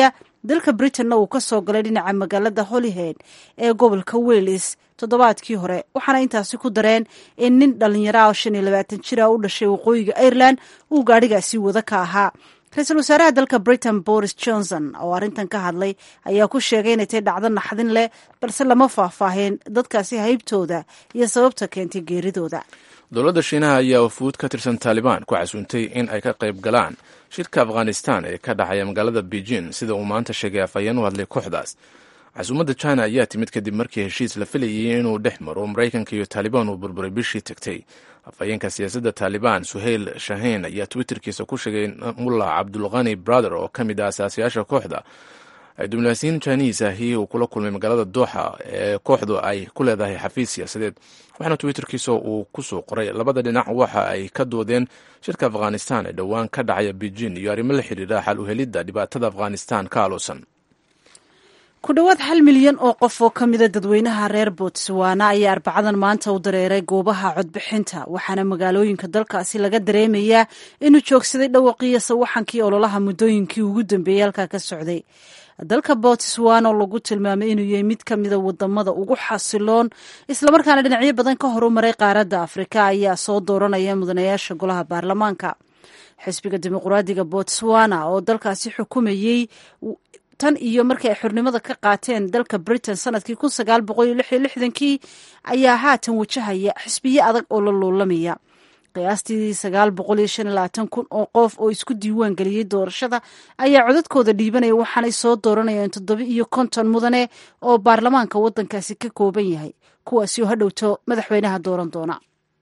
dalka britanna uu ka soo galay dhinaca magaalada holyhead ee gobolka wales toddobaadkii hore waxaana intaasi ku dareen in nin dhallinyaro ah oo shan iyo labaatan jir ah u dhashay waqooyiga ireland uu gaadhigaasi wada ka ahaa ra-iisul wasaaraha dalka britain boris johnson oo arrintan ka hadlay ayaa ku sheegay inay tahay dhacdo naxdin leh balse lama faahfaaheen dadkaasi haybtooda iyo sababta keentay geeridooda dowladda shiinaha ayaa wafuud ka tirsan taalibaan ku casuuntay in ay ka qayb galaan shirka afghanistan ee ka dhacaya magaalada beijing sida uu maanta sheegay afhayeen u hadlay kooxdaas casuumadda china ayaa timid kadib markii heshiis la filayay inuu dhex maro maraykanka iyo taalibaan uu burburay bishii tagtay afhayeenka siyaasadda taalibaan suheyl shahiin ayaa twitterkiisa ku sheegay mullah cabdulkhani brother oo ka mid ah asaasiyaasha kooxda ay diblomaasiyiin jiniis ahi uu kula kulmay magaalada dooxa ee kooxdu ay ku leedahay xafiis siyaasadeed waxaana twitterkiisa uu kusoo qoray labada dhinac waxa ay ka doodeen shirka afghanistan ee dhowaan ka dhacaya beijing iyo arrimo la xidhiidha xal u helidda dhibaatada afghanistan ka aloosan ku dhowaad hal milyan oo qof oo ka mida dadweynaha reer botswana ayaa arbacadan maanta u dareeray goobaha codbixinta waxaana magaalooyinka dalkaasi laga dareemayaa inuu joogsaday dhawaqiyo sawaxankii ololaha muddooyinkii ugu dambeeyey halkaa ka socday dalka botswana oo lagu tilmaamay inuu yahay mid ka mida wadamada ugu xasiloon islamarkaana dhinacyo badan ka horumaray qaaradda afrika ayaa soo dooranaya mudanayaasha golaha baarlamaanka xisbiga dimuqraadiga botswana oo dalkaasi xukumayey tan iyo markii ay xornimada ka qaateen dalka britain sanadkii kun sagaal boqol iyo lix iyo lixdankii ayaa haatan wajahaya xisbiyo adag oo la loolamaya qiyaastii sagaal boqol iyo shan iyo labaatan kun oo qof oo isku diiwaan geliyey doorashada ayaa codadkooda dhiibanaya waxaanay soo dooranayaan toddoba iyo konton mudane oo baarlamaanka waddankaasi ka kooban yahay kuwaasi oo hadhowto madaxweynaha dooran doona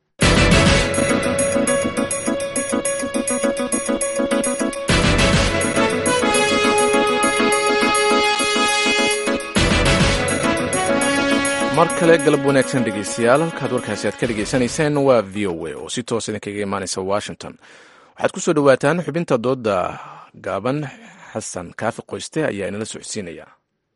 mar kale galab wanaagsan dhegeystayaal halkaad warkaasi aad ka dhegeysanayseen waa v o a oo si toos idinkaga imaanaysa washington waxaad ku soo dhowaataan xubinta dooda gaaban xasan kaafi qoyste ayaa inala socodsiinaya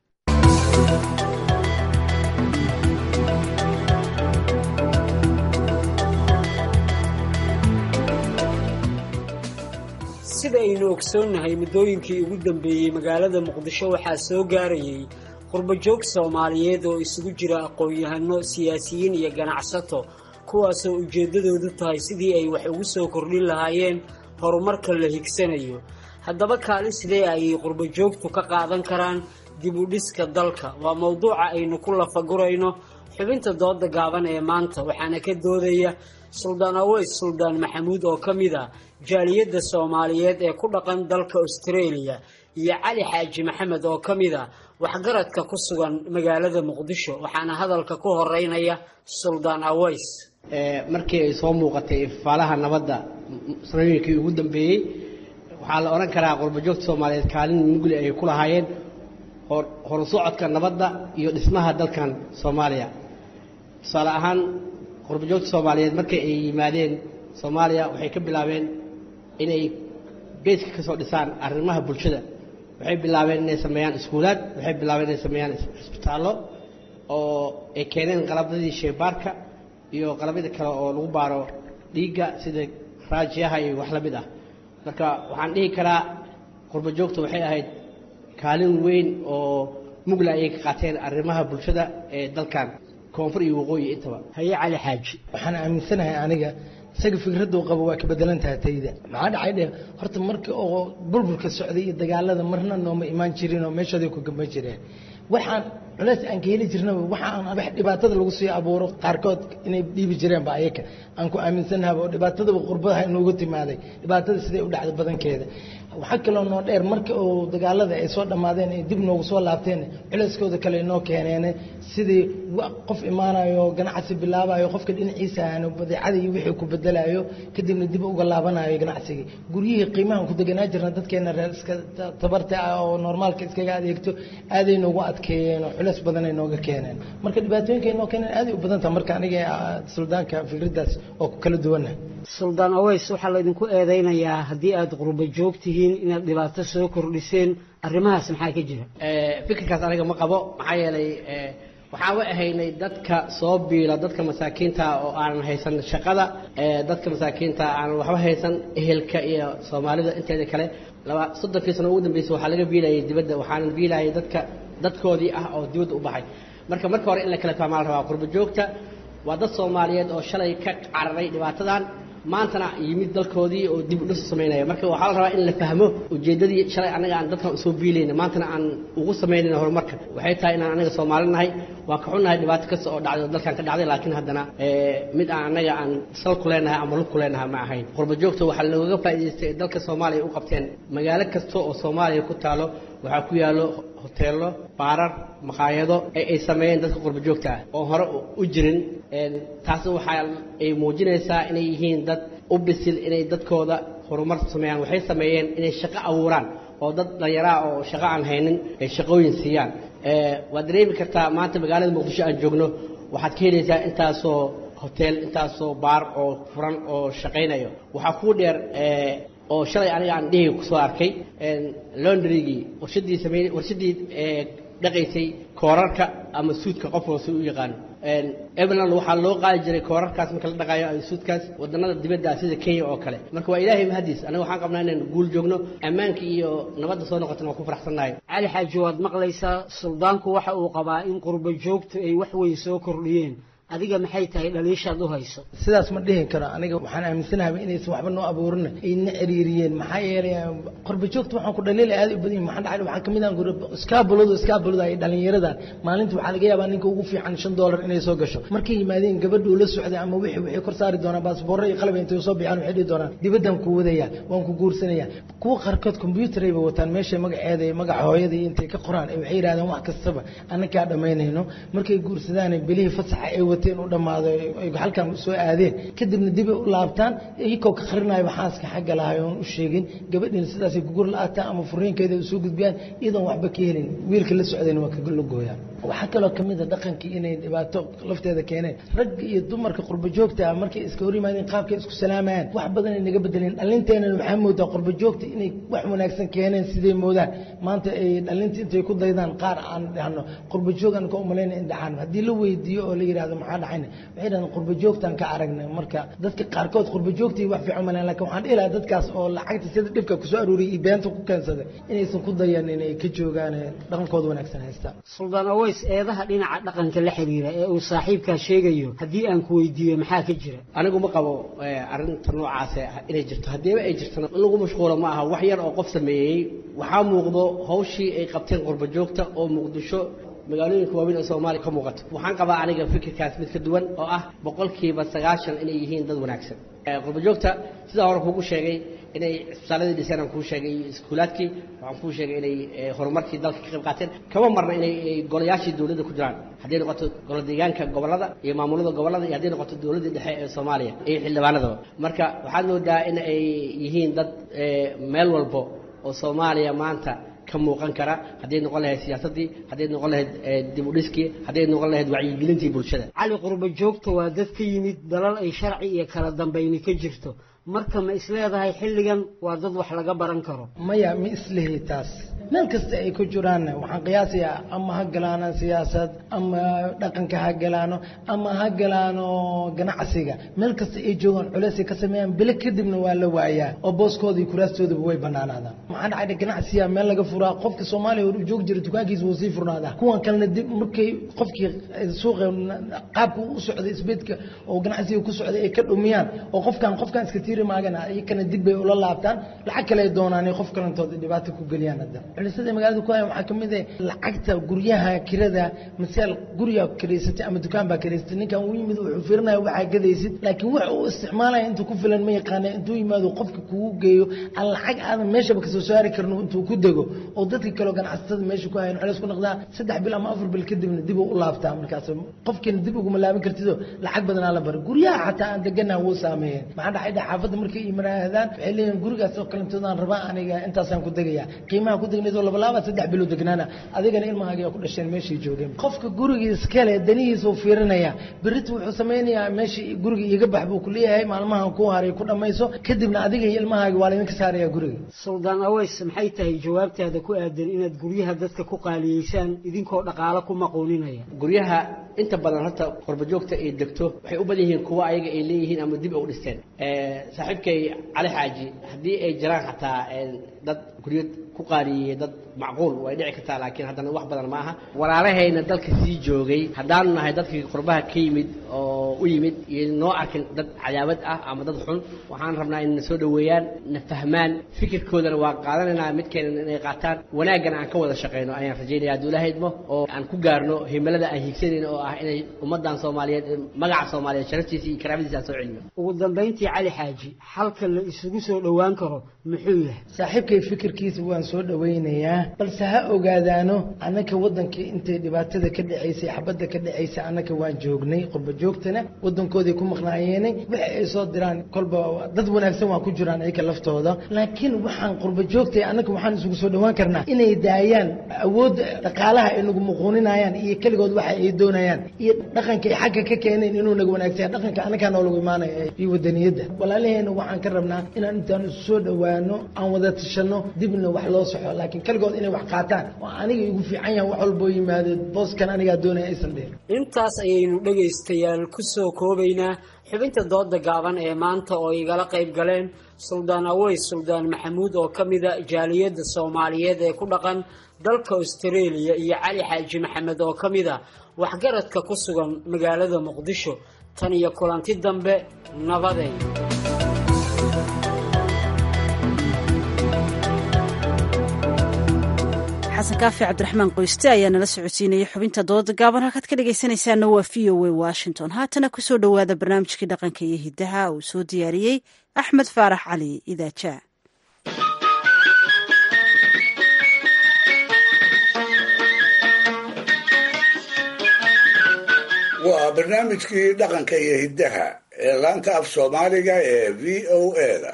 sida aynu ogsoonnahay muddooyinkii ugu dambeeyey magaalada muqdisho waxaa soo gaarayay qurbajoog soomaaliyeed oo isugu jira aqoon-yahano siyaasiyiin iyo ganacsato kuwaasoo ujeeddadoodu tahay sidii ay wax ugu soo kordhin lahaayeen horumarka la higsanayo haddaba kaalin sidee ayay qurbajoogtu ka qaadan karaan dib u dhiska dalka waa mowduuca aynu ku lafagurayno xubinta dooda gaaban ee maanta waxaana ka doodaya suldaan aweys suldaan maxamuud oo ka mid ah jaaliyadda soomaaliyeed ee ku dhaqan dalka australia iyo cali xaaji maxamed oo ka mid ah waxgaradka ku sugan magaalada muqdisho waxaana hadalka ku horeynaya suldaan aweys markii ay soo muuqatay ifaalaha nabadda sanooyinkii ugu dambeeyey waxaa la odhan karaa qurbajoogta soomaaliyeed kaalin mugli ay ku lahaayeen horu socodka nabadda iyo dhismaha dalkan soomaaliya tusaale ahaan qurbajoogta soomaaliyeed markii ay yimaadeen soomaaliya waxay ka bilaabeen inay beeska ka soo dhisaan arrimaha bulshada waxay bilaabeen inay sameeyaan iskuulaad waxay bilaabeen inay sameeyaan isbitaallo oo ay keeneen qalabadii sheybaarka iyo qalabyada kale oo lagu baaro dhiigga sida raajiyaha iyo wax la mid ah marka waxaan dhihi karaa qurbajoogta waxay ahayd kaalin weyn oo mugla ayay ka qaateen arrimaha bulshada ee dalkan koonfur iyo waqooyi intaba haye cali xaaji waxaan aaminsanahay aniga isaga fikraddu qabo waa ka bedelan tahay tayda maxaa dhacay dhe horta markii oo burburka socday iyo dagaalada marna nooma imaan jirin oo meeshooday ku gamba jireen waxaan culeys aan ka heli jirnaba waxaan wax dhibaatada lagu sii abuuro qaarkood inay dhiibi jireenba ayaka aan ku aaminsanahay oo dhibaatadaba qurbadaha inoogu timaaday dhibaatada siday u dhacday badankeeda waxaa kaloo noo dheer marka oo dagaalada ay soo dhammaadeen ay dib noogu soo laabteen culeyskooda kale inoo keeneen sidii qof imaanayo ganacsi bilaabayo qofka dhinaciisa aanu badeecada iyo wixii ku bedelayo kadibna dib uga laabanayo ganacsigii guryihii qiimahan ku deganaa jirna dadkeena reer iska tabarta ah oo normaalka iskaga adeegto aaday noogu adkeeyeen oo culeys badan ay nooga keeneen marka dhibaatooyinka ay noo keeneen aaday u badan taha marka aniga suldaanka fikraddaas oo ku kala duwanah suldaan aweys waxaa laydinku eedaynayaa haddii aada qurba joog tihiin inaad dhibaato soo kordhiseen arrimahaas maxaa ka jira fikirkaas aniga ma qabo maxaa yeelay waxaan u ahaynay dadka soo biila dadka masaakiinta oo aanan haysan shaqada dadka masaakiinta aanan waxba haysan ehelka iyo soomaalida inteeda kale laba soddonkii sano ugu dambeysay waxaa laga biilayay dibadda waxaanan biilayay dadka dadkoodii ah oo dibadda u baxay marka marka hore in la kala fahmaa la rabaa qurbo joogta waa dad soomaaliyeed oo shalay ka cararay dhibaatadan maantana yimid dalkoodii oo dib u dhis samaynaya marka waxaa la rabaa in la fahmo ujeeddadii shalay annaga aan dadkan usoo biilayna maantana aan ugu samaynayna horumarka waxay tahay inaan annaga soomaali nahay waan ka xunnahay dhibaato kasta oo dhacday oo dalkan ka dhacday laakiin haddana mid aan annaga aan sal ku leenahay ama lug ku leenahay ma ahayn qurbo joogta waxaa looga faa'idaystay dalka soomaaliya u qabteen magaalo kasta oo soomaaliya ku taalo waxaa ku yaallo hoteello baarar maqaayado ee ay sameeyeen dadka qurbo joogta ah oo hore u jirin taasna waxaa ay muujinaysaa inay yihiin dad u bisil inay dadkooda horumar sameeyaan waxay sameeyeen inay shaqo abuuraan oo dad dhallinyaraa oo shaqo aan haynin ay shaqooyin siiyaan waad dareemi kartaa maanta magaalada muqdisho aan joogno waxaad ka helaysaa intaasoo hotel intaasoo baar oo furan oo shaqaynayo waxaa kuu dheer oo shalay aniga aan dhihi kusoo arkay londrygii warshadii samey warshadii dhaqaysay koorarka ama suudka qof hoose u yaqaano ebeland waxaa loo qaadi jiray koorarkaas marka la dhaqaayo ama suudkaas wadannada dibadda sida kenya oo kale marka waa ilaahay mahadiis aniga waxaan qabnaa inaan guul joogno ammaanka iyo nabadda soo noqotana waan ku faraxsannahay cali xaaji waad maqlaysaa suldaanku waxa uu qabaa in qurbo joogtu ay wax weyn soo kordhiyeen adiga maxay tahay dhaliishaad u hayso sidaas ma dhihi karo aniga waxaan aaminsanahay inaysan waxba noo abuurin ayna ciriiriyeen maxaa yeelay qorba joogta waxaan ku dhaliil aad u badan maxaa dhacay waxaa kamid ah iskaabuladu iskaabulada ay dhalinyaradan maalinta waxaa laga yaabaa ninka ugu fiican shan doolar inay soo gasho markay yimaadeen gabadhu la socday ama wixii waxay kor saari doonaan baasboorro iyo qalab intay soo bixaan waxay dhihi doonaan dibaddan ku wadaya waan ku guursanaya kuwa qaarkood combyuutar ayba wataan meesha magaceeda iyo magaca hooyada iyo intay ka qoraan waxay yidhahdeen wax kastaba annakaa dhammaynayno markay guursadaan bilihii fasaxa ay wateen u dhammaado ay halkan soo aadeen kadibna dib ay u laabtaan iyagoo ka qarinayo xaaska xagga lahay oon u sheegin gabadhiina sidaasay kugur la-aataan ama furiinkeeda u soo gudbiyaan iyadoon waxba ka helin wiilka la socdayna waa kaga logooyaan waxaa kaloo ka mid a dhaqankii inay dhibaato lafteeda keeneen ragga iyo dumarka qurbo joogta ah markay iska hor yimaadeen qaabkay isku salaamayaan wax badan ay naga bedeleen dhalinteenana waxaa moodaa qurbo joogta inay wax wanaagsan keeneen siday moodaan maanta ay dhalinta intay ku daydaan qaar aan dhahno qurbo joog aan ka umalayna in dhacaan haddii la weydiiyo oo la yidhahdo maxaa dhacayna waxay dhahdeen qurbo joogtaan ka aragnay marka dadka qaarkood qurbo joogta wax fiican umaleen lakin waxaan dhihi lahaa dadkaas oo lacagta sida dhibka kusoo aruuriyay iyo beenta ku keensaday inaysan ku dayan inay ka joogaan dhaqankooda wanaagsan haystaan suldaan aweys eedaha dhinaca dhaqanka la xiriira ee uu saaxiibkaa sheegayo haddii aan ku weydiiyo maxaa ka jira anigu ma qabo arrinta noocaas inay jirto haddiiba ay jirtona in lagu mashquulo ma aha wax yar oo qof sameeyey waxaa muuqdo hawshii ay qabteen qurbo joogta oo muqdisho magaalooyinka waaweyn ee soomaaliya ka muuqato waxaan qabaa aniga fikirkaas mid ka duwan oo ah boqolkiiba sagaashan inay yihiin dad wanaagsan qurbo joogta sidaa hore kuugu sheegay inay isbitaaladii dhiseen aan kuu sheegay iyo iskuulaadkii waxaan kuu sheegay inay horumarkii dalka ka qayb qaateen kama marna inay golayaashii dowladda ku jiraan hadday noqoto golo deegaanka gobollada iyo maamulada gobollada iyo hadday noqoto dowladdii dhexe ee soomaaliya iyo xildhibaanadaba marka waxaad moodaa in ay yihiin dad meel walbo oo soomaaliya maanta ka muuqan kara hadday noqon lahayd siyaasaddii hadday noqon lahayd dib u dhiskii hadday noqon lahayd wacyigelintii bulshada cali qurbo joogta waa dad ka yimid dalal ay sharci iyo kala dambayni ka jirto marka ma isleedahay xilligan waa dad wax laga baran karo maya ma islehi taas meel kasta ay ku jiraan waxaan qiyaasayaa ama ha galaano siyaasad ama dhaqanka ha galaano ama ha galaano ganacsiga meel kasta ay joogaan culeysay ka sameeyaan bile kadibna waa la waayaa oo booskooda iyo kuraastoodaba way banaanaadaan maxaa dhacay ganacsiga meel laga furaa qofka soomaaliya hor joogi jira dukaankiisa wuu sii furnaadaa kuwan kalena dib markay qofkii suuqa qaabka u socday isbeedka oo ganacsiga ku socday ay ka dhumiyaan oo qofkan qofkan iska tiiri maagana iyakana dib bay ula laabtaan lacag kale ay doonaan qof kalentooda dhibaato ku geliyaan hadda culisada magaalada ku haya waxaa ka mid ah lacagta guryaha kirada masaal guriga kiraysatay ama dukaan baa kiraysatay ninkan uu yimid wuxuu fiirinaya waxaa gadaysid laakiin wax uu isticmaalaya intuu ku filan ma yaqaana intuu yimaado qofka kugu geeyo aan lacag aadan meeshaba kasoo saari karno intuu ku dego oo dadka kaleo ganacsatada meesha ku hayan culeys ku noqdaa saddex bil ama afar bil kadibna dib u laabtaa markaas qofkiina dib uguma laaban kartido lacag badanaa la bara guryaha xataa aan deganaha wuu saameeyeen maxaa dhacay xaafad xaafadda markay imaraadaan waxay leeyihin gurigaas oo kalantoodaan rabaa aniga intaasaan ku degayaa qiimaha ku degnaydoo labalaabaad saddex bilood degnaana adigana ilmahaaga ku dhasheen meeshay joogeen qofka guriga iskale danihiisa uu fiirinaya berita wuxuu samaynayaa meesha guriga iiga bax buu ku leeyahay maalmahan ku haray ku dhammayso kadibna adiga iyo ilmahaaga waa laydinka saaraya guriga suldaan aweys maxay tahay jawaabtaada ku aadan inaad guryaha dadka ku qaaliyeysaan idinkoo dhaqaalo ku maquuninaya guryaha inta badan horta qurbajoogta ay degto waxay u badan yihiin kuwa ayaga ay leeyihiin ama dib ay u dhisteen saaxiibkay cali xaaji haddii ay jiraan xataa dad guryo ku qaaliyeeyey dad macquul way dhici kartaa laakiin haddana wax badan ma aha walaalahayna dalka sii joogay haddaanu nahay dadkii qurbaha ka yimid oo u yimid iyo noo arkin dad cadaabad ah ama dad xun waxaan rabnaa inay na soo dhoweeyaan na fahmaan fikirkoodana waa qaadanaynaa midkeena inay qaataan wanaaggana aan ka wada shaqayno ayaan rajaynaya hadduu ilaahay idmo oo aan ku gaarno himilada aan hiigsanayno oo ah inay ummaddan soomaaliyeed magaca soomaaliyeed sharaftiisa iyo karaamadiisa aan soo celino ugu dambayntii cali xaaji xalka la isugu soo dhowaan karo muxuu yahay saaxiibkay fikirkiisa waan soo dhowaynayaa balse ha ogaadaano annaka waddankii intay dhibaatada ka dhacaysay xabadda ka dhacaysay annaka waan joognay qurba joogtana waddankooday ku maqnaayeenay waxa ay soo diraan kolba dad wanaagsan waa ku jiraan ayaga laftooda laakiin waxaan qurba joogtay annaka waxaan isugu soo dhowaan karnaa inay daayaan awoodda dhaqaalaha ay nagu muquuninayaan iyo keligood waxa ay doonayaan iyo dhaqankay xagga ka keeneen inuu naga wanaagsan dhaqanka annagaa noolagu imaanaya iyo wadaniyadda walaalaheena waxaan ka rabnaa inaan intaan isu soo dhowaano aan wada tashano dibna wax loo soxo laakiin keligood inay wax qaataan oo aniga igu fiican yahan wax walboo yimaado booskan anigaa doonaya aysan dhihin intaas ayaynu dhegaystayaal ku soo koobaynaa xubinta dooda gaaban ee maanta oo igala qayb galeen suldaan aweys suldaan maxamuud oo ka mida jaaliyadda soomaaliyeed ee ku dhaqan dalka austareeliya iyo cali xaaji maxamed oo ka mid a waxgaradka ku sugan magaalada muqdisho tan iyo kulanti dambe nabadeyn xasan kaafi cabdiraxmaan qoyste ayaa nala socodsiinayay xubinta dooda gaaban halkaad ka dhegaysanaysaana waa v o a washington haatana kusoo dhowaada barnaamijkii dhaqanka iyo hidaha uu soo diyaariyey axmed faarax cali idaajaa waa barnaamijkii dhaqanka iyo hiddaha ee laanta af soomaaliga ee v o eda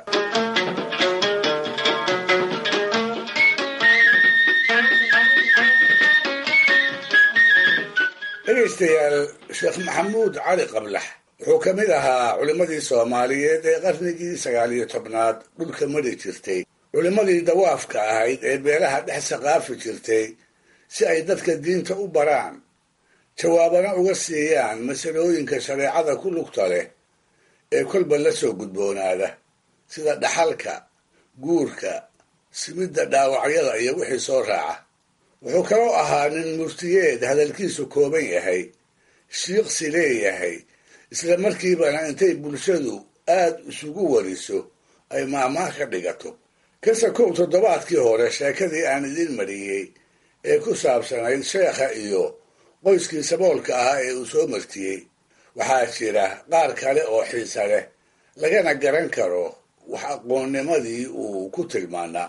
dhegaystayaal sheekh maxamuud cali qablax wuxuu ka mid ahaa culimmadii soomaaliyeed ee qarnigii sagaal iyo tobnaad dhulka mari jirtay culimmadii dawaafka ahayd ee beelaha dhex saqaafi jirtay si ay dadka diinta u baraan jawaabana uga siiyaan masalooyinka shareecada ku lugta leh ee kolba la soo gudboonaada sida dhaxalka guurka simidda dhaawacyada iyo wixii soo raaca wuxuu kaloo ahaa nin murtiyeed hadalkiisu kooban yahay shiiqsi leeyahay isla markiibana intay bulshadu aad isugu wariso ay maahmaah ka dhigato kase kow toddobaadkii hore sheekadii aan idin mariyey ee ku saabsanayd sheekha iyo qoyskii saboolka ahaa ee uu soo martiyey waxaa jira qaar kale oo xiisa leh lagana garan karo wax aqoonnimadii uu ku tilmaanaa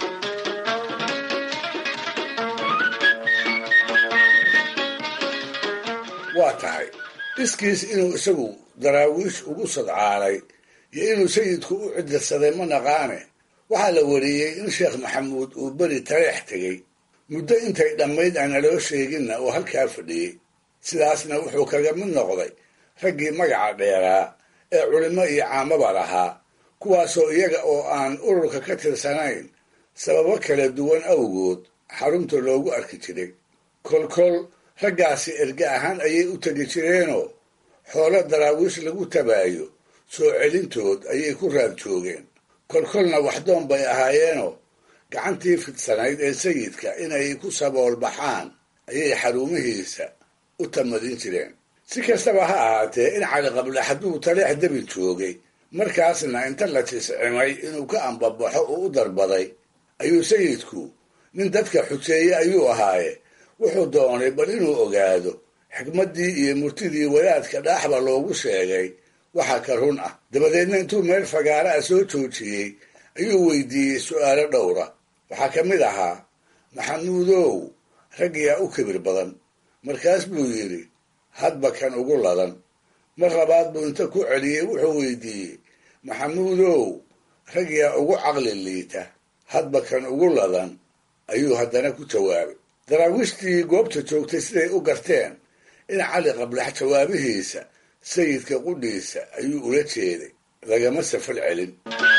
waa tahay iskiis inuu isagu daraawiish ugu sadcaalay iyo inuu sayidku u cidirsaday ma naqaane waxaa la wariyey in sheekh maxamuud uu beri tareex tegey muddo intay dhammayd aan naloo sheeginna oo halkaa fadhiyey sidaasna wuxuu kaga mid noqday raggii magaca dheeraa ee culimo iyo caamaba lahaa kuwaasoo iyaga oo aan ururka ka tirsanayn sababo kala duwan awgood xarunta loogu arki jiray kolkol raggaasi erge ahaan ayay u tegi jireenoo xoolo daraawiish lagu tabaayo soo celintood ayay ku raad joogeen kolkolna waxdoon bay ahaayeenoo gacantii fidsanayd ee sayidka inay ku sabool baxaan ayay xarumihiisa u tamadin jireen si kastaba ha ahaatee in cali qabla hadduu taleex debi joogay markaasna inta la tiscimay inuu ka ambabaxo uu u darbaday ayuu sayidku nin dadka xuseeye ayuu ahaaye wuxuu doonay bal inuu ogaado xikmaddii iyo murtidii wadaadka dhaaxba loogu sheegay waxa ka run ah dabadeedna intuu meel fagaara ah soo joojiyey ayuu weydiiyey su'aalo dhowra waxaa ka mid ahaa maxamuudow raggiyaa u kibir badan markaas buu yidhi hadba kan ugu ladan mar labaad buu inta ku celiyey wuxuu weydiiyey maxamuudow rag yaa ugu caqli liita hadba kan ugu ladan ayuu haddana ku jawaabay daraawiishtii goobta joogtay siday u garteen in cali qablax jawaabihiisa sayidka qudhiisa ayuu ula jeeday lagama safal celin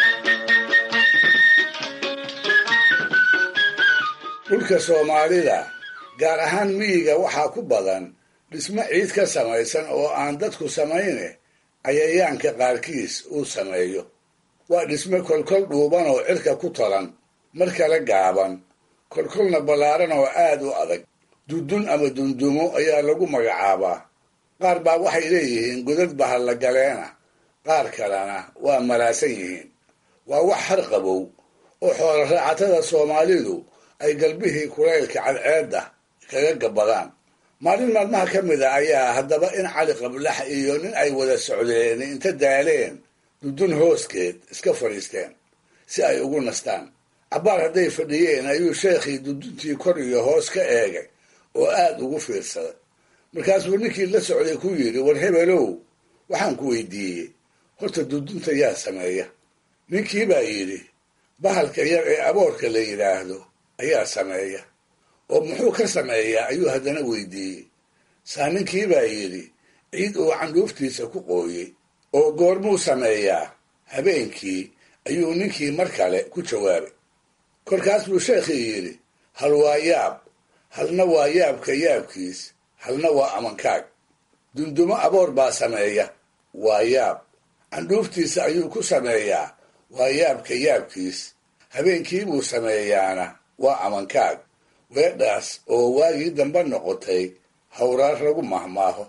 dhulka soomaalida gaar ahaan miyiga waxaa ku badan dhismo ciid ka samaysan oo aan dadku samayne cayayaanka qaarkiis uu sameeyo waa dhismo kolkol dhuuban oo cirka ku talan mar kale gaaban kolkolna ballaaran oo aad u adag dudun ama dundumo ayaa lagu magacaabaa qaar baa waxay leeyihiin godad bahalla galeena qaar kalena waa malaasan yihiin waa wax har qabow oo xoolo raacatada soomaalidu ay galbihii kulaylka cadceedda kaga gabbadaan maalin maalmaha ka mid a ayaa haddaba in cali qablax iyo nin ay wada socdeen inta daaleen dudun hooskeed iska fadhiisteen si ay ugu nastaan cabbaar hadday fadhiyeen ayuu sheekhii duduntii kor iyo hoos ka eegay oo aad ugu fiirsaday markaasuu ninkii la socday ku yidhi war hebelow waxaan ku weydiiyey horta dudunta yaa sameeya ninkii baa yidhi bahalka yar ee aboorka la yidhaahdo ayaa sameeya oo muxuu ka sameeyaa ayuu haddana weydiiyey saa ninkii baa yidhi ciid uu candhuuftiisa ku qooyey oo goormuu sameeyaa habeenkii ayuu ninkii mar kale ku jawaabay kolkaas buu sheekhii yidhi hal waa yaab halna waa yaabka yaabkiis halna waa amankaag dundumo aboor baa sameeya waa yaab candhuuftiisa ayuu ku sameeyaa waa yaabka yaabkiis habeenkii buu sameeyaana waa amankaag weedhaas oo waagii dambe noqotay hawraar lagu mahmaaho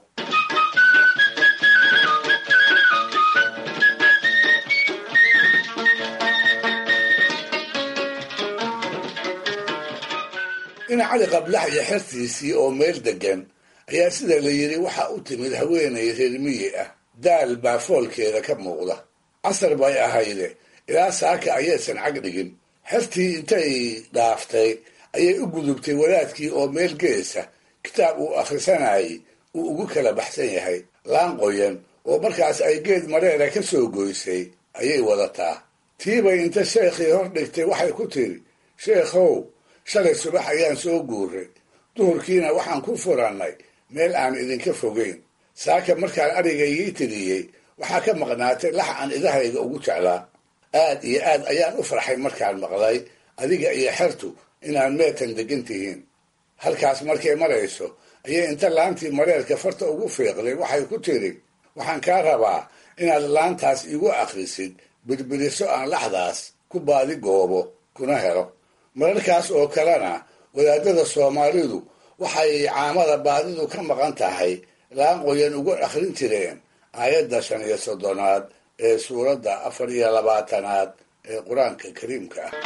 in cali qablax iyo xertiisii oo meel deggan ayaa sida la yidhi waxa u timid haweenay reer miyi ah daal baa foolkeeda ka muuqda casar bay ahayde ilaa saaka ayaysan cag dhigin xertii intay dhaaftay ayay u gudubtay wadaadkii oo meel geesa kitaab uu akhrisanayay uu ugu kala baxsan yahay laan qoyan oo markaas ay geed mareera ka soo goysay ayay wadataa tiibay inta sheekhii hor dhigtay waxay ku tiri sheekhow shalay subax ayaan soo guuray duhurkiina waxaan ku furannay meel aan idinka fogeyn saaka markaan arigaygii tiriyey waxaa ka maqnaatay lax aan idahayga ugu jeclaa aad iyo aad ayaan u farxay markaan maqlay adiga iyo xertu inaad meetan degan tihiin halkaas markay marayso ayay inta laantii mareerka farta ugu fiiqday waxay ku tiri waxaan kaa rabaa inaad laantaas igu akhrisid birbiriso aan laxdaas ku baadi goobo kuna helo mararkaas oo kalena wadaadada soomaalidu waxay caamada baadidu ka maqan tahay laan qoyan ugu akhrin jireen aayadda shan iyo soddonaad ee suuradda afar iyo labaatanaad ee qur-aanka kariimka ah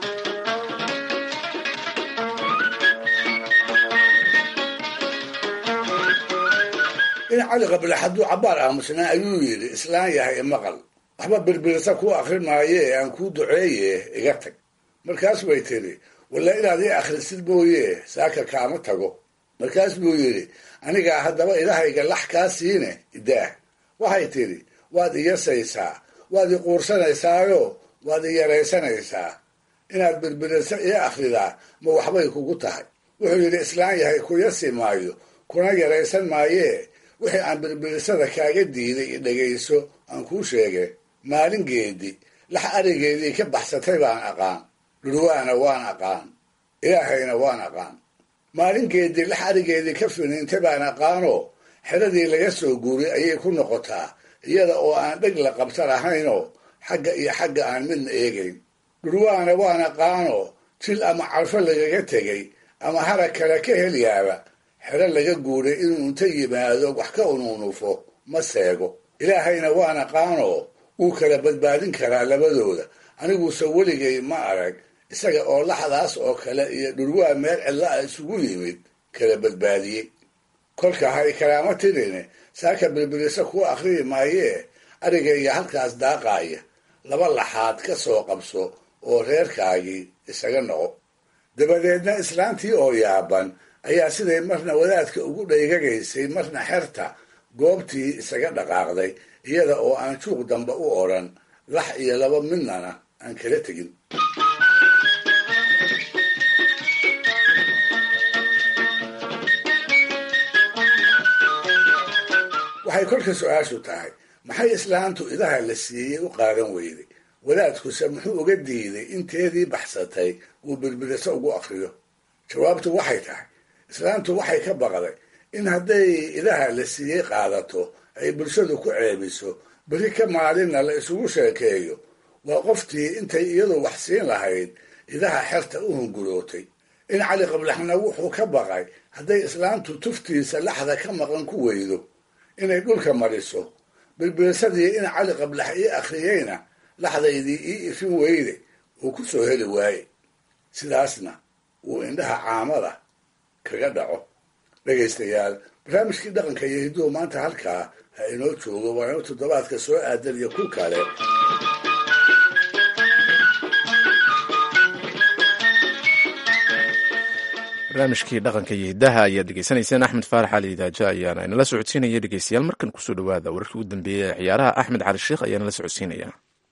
in cali qablax hadduu cabbaar aamusnaa ayuu yidhi islaan yahay maqal waxba birbirisa kuu akhrin maaye aan kuu duceeye iga tag markaas bay tidhi walla inaad ii akhrisid mooye saaka kaama tago markaas buu yidhi anigaa haddaba idahayga lax kaa siine idaah waxay tidhi waad iyasaysaa waad i quursanaysaayo waad i yaraysanaysaa inaad birbirisa ii akhridaa ma waxbay kugu tahay wuxuu yidhi islaan yahay ku yasi maayo kuna yaraysan maayee wixii aan birbirisada kaaga diiday i dhegayso aan kuu sheege maalingeedii lax arigeedii ka baxsatay baan aqaan dhurwaana waan aqaan ilaahayna waan aqaan maalingeedii lax arigeedii ka finiintay baan aqaanoo xeradii laga soo guuray ayay ku noqotaa iyada oo aan dheg la qabtan ahaynoo xagga iyo xagga aan midna eegayn dhurwaana waan aqaanoo jil ama carfo lagaga tegay ama harag kale ka helyaaba xero laga guuray inuu inta yimaado wax ka unuunufo ma seego ilaahayna waan aqaanoo wuu kala badbaadin karaa labadooda aniguuse weligay ma arag isaga oo laxdaas oo kale iyo dhurwaa meel cidla a isugu yimid kala badbaadiyey kolka hay kalaama tirine saaka birbirisa kuu akhriyi maayee arigayga halkaas daaqaaya laba laxaad ka soo qabso oo reerkaagii isaga noqo dabadeedna islaantii oo yaaban ayaa siday marna wadaadka ugu dhaygagaysay marna xerta goobtii isaga dhaqaaqday iyada oo aan juuq dambe u odhan lax iyo laba midnana aan kala tegin waxay kolka su-aashu tahay maxay islaantu idaha la siiyey u qaadan weyday wadaadkuse muxuu uga diiday inteedii baxsatay uu birbiriso ugu akriyo jawaabtu waxay tahay islaantu waxay ka baqday in hadday idaha la siiyey qaadato ay bulshadu ku ceebiso beri ka maalinna la isugu sheekeeyo waa qoftii intay iyadu wax siin lahayd idaha xerta u hungurootay in cali qablaxna wuxuu ka baqay hadday islaantu tuftiisa laxda ka maqan ku weydo inay dhulka mariso birbirisadii in cali qablax ii akhriyeyna laxdaydii ii ifin weyde uu ku soo heli waaye sidaasna uu indhaha caamada kaga dhaco dhegaystayaal barnaamijkii dhaqanka iyo hidduhu maanta halkaa ha inoo joogo waa inuu toddobaadka soo aadan iyo ku kale barnaamijkii dhaqanka iyo hiddaha ayaad dhegeysanayseen axmed faarax cali idaaja ayaana inala socodsiinaya dhegeystayaal markan kusoo dhawaada wararkii ugu dambeeyey ee ciyaaraha axmed cali sheekh ayaana la socodsiinaya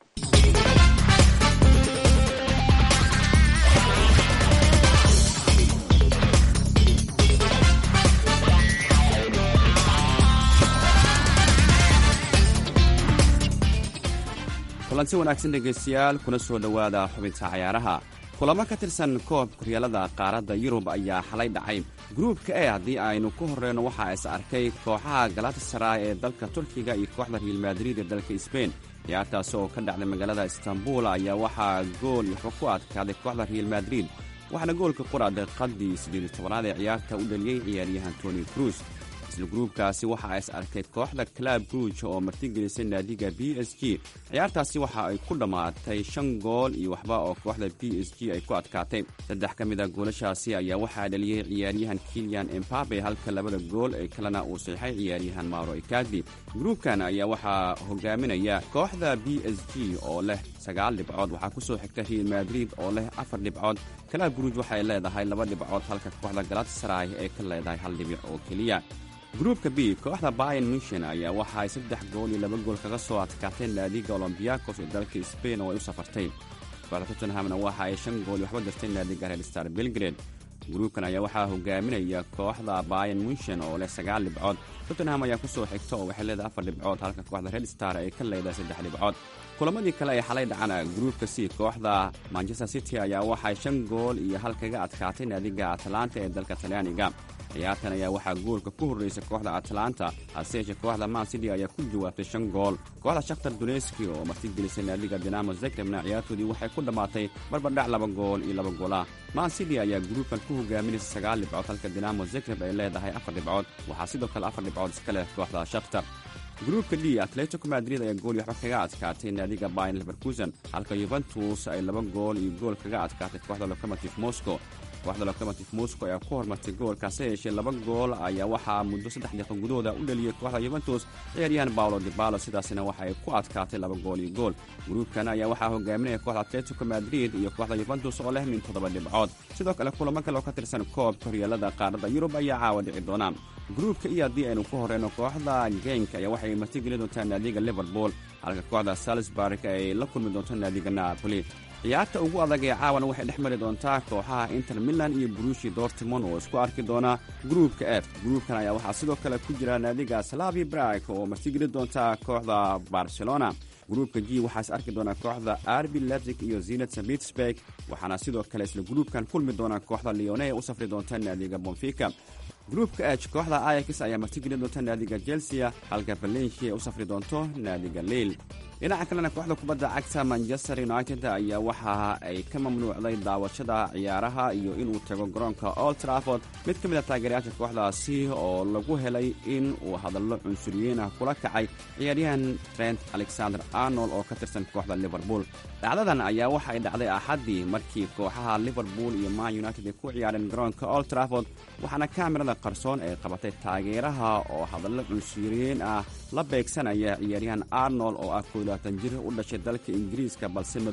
kulanti wanaagsan dhegaystayaal kuna soo dhowaada xubinta cayaaraha kulamo ka tirsan koobka horyaalada qaaradda yurub ayaa xalay dhacay gruubka e haddii aynu ku horreyno waxaa is arkay kooxaha galatasaray ee dalka turkiga iyo kooxda real madrid ee dalka sbain ciyaartaasi oo ka dhacday magaalada istanbul ayaa waxaa gool wuxuu ku adkaaday kooxda real madrid waxaana goolka quraaday qaddii siddeed tobanaad ee ciyaarta u dhaliyey ciyaaryahan toni cruz isla gruubkaasi waxaa is arkay kooxda clab ruuj oo martigelisay naadiga b s g ciyaartaasi waxa ay ku dhammaatay shan gool iyo waxba oo kooxda b s g ay ku adkaatay saddex ka mid a goolashaasi ayaa waxaa dhaliyey ciyaaryahan kilian embabe halka labada gool ee kalena uu saxay ciyaaryahan mauro ikadi gruubkan ayaa waxaa hogaaminaya kooxda b s g oo leh sagaal dhibcood waxaa ku soo xigta real madrid oo leh afar dhibcood clab ruuj waxay leedahay laba dhibcood halka kooxda galatasaray ee ka leedahay hal dhibic oo keliya gruubka b kooxda bayan munshin ayaa waxa ay saddex gool iyo laba gool kaga soo adkaatay naadiga olombiyakos ee dalka sbain oo ay u safartay kooxda tottenhamna waxa ay shan gool iyo waxba dirtay naadiga reer star belgrade gruubkan ayaa waxaa hogaaminaya kooxda bayan munshin oo leh sagaal dhibcood tottenham ayaa ku soo xigta oo waxay leedahay afar dhibcood halka kooxda red star ay ka leedahay saddex dhibcood kulamadii kale ee xalay dhacana gruubka c kooxda manchester city ayaa waxay shan gool iyo hal kaga adkaatay naadiga atlanta ee dalka talyaaniga ciyaartan ayaa waxaa goolka ku horreysay kooxda atlanta hase yeeshee kooxda man city ayaa ku jawaabtay shan gool kooxda shakhtar duneski oo martigelisay naadiga dinamo zegrebna ciyaartoodii waxay ku dhammaatay barbardhac laba gool iyo laba goola man city ayaa gruubkan ku hogaaminaysa sagaal dhibcood halka dinamo zegreb ay leedahay afar dhibcood waxaa sidoo kale afar dhibcood iska leh kooxda shakhtar gruubka d atletico madrid ayaa gool iyo waxba kaga adkaatay naadiga bayn leverkusen halka yuventus ay laba gool iyo gool kaga adkaatay kooxda locomotive moscow kooxda locomotive moscow ayaa ku hormartay goolkaase yeeshee laba gool ayaa waxaa muddo saddex daqiiqo gudahooda u dhaliyey kooxda yuventus ciyaaryahan baolo dibalo sidaasina waxa ay ku adkaatay laba gool iyo gool gruubkan ayaa waxaa hogaaminaya kooxda atletico madrid iyo kooxda yuventus oo leh min toddoba dhibcood sidoo kale kulamo kale oo ka tirsan koobka horyaalada qaaradda yurub ayaa caawa dhici doona gruubka iyo haddii aynu ku horreyno kooxda genk ayaa waxay martigeli doontaa naadiga liverpool halka kooxda salisburg ay la kulmi doonto naadiga napoli ciyaarta ugu adag ee caawana waxay dhex mari doontaa kooxaha inter milan iyo burushi dortimon oo isku arki doona gruubka f gruubkan ayaa waxaa sidoo kale ku jira naadiga slavi brag oo martigeli doonta kooxda barcelona gruubka g waxaa is arki doonaa kooxda arbi letic iyo zinat pittsburg waxaana sidoo kale isla gruubkan kulmi doona kooxda leone ee u safri doonta naadiga bonfica gruubka h kooxda ayax ayaa martigeli doonta naadiga chelsea halka valencia ay u safri doonto naadiga leil dhinaca kalena kooxda kubadda cagta manchester united ayaa waxa ay ka mamnuucday daawashada ciyaaraha iyo inuu tago garoonka old trafford mid ka mid a taageerayaasha kooxdaasi oo lagu helay in uu hadallo cunsuriyiin ah kula kacay ciyaaryahan trent alexander arnold oo ka tirsan kooxda liverpool dhacdadan ayaa waxa ay dhacday axaddii markii kooxaha liverpool iyo man united ay ku ciyaareen garoonka old trafford waxaana kaamirada qarsoon ay qabatay taageeraha oo hadallo cunsuriyiin ah la beegsanaya ciyaaryahan arnold oo ah jir u dhashay dalka ingiriiska balse madow ah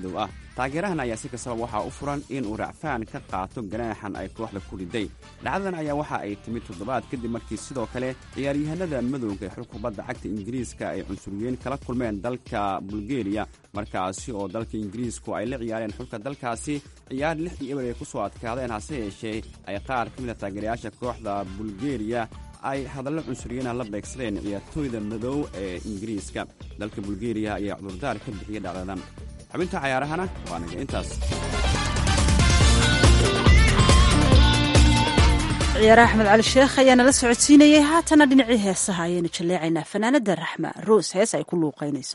taageerahan ayaa si kastaba waxaa u furan inuu racfaan ka qaato ganaaxan ay kooxda ku riday dhacdadan ayaa waxa ay timid toddobaad kadib markii sidoo kale ciyaaryahanada madowga ee xulka kubadda cagta ingiriiska ay cunsuriyiin kala kulmeen dalka bulgeriya markaasi oo dalka ingiriisku ay la ciyaareen xulka dalkaasi ciyaar lix iyo eber ay ku soo adkaadeen hase yeeshee ay qaar ka mid a taageerayaasha kooxda bulgeriya ay hadallo cunsuriyiinah la beegsadeen ciyaartooyda madow ee ingiriiska dalka bulgeriya ayaa cudurdaar ka bixiyay dhacdadan xubinta cayaarahana waa naga intaas ciyaare axmed cali sheekh ayaa nala socodsiinayay haatana dhinacii heesaha ayaynu jalleecaynaa fanaanada raxma roos hees ay ku luuqaynayso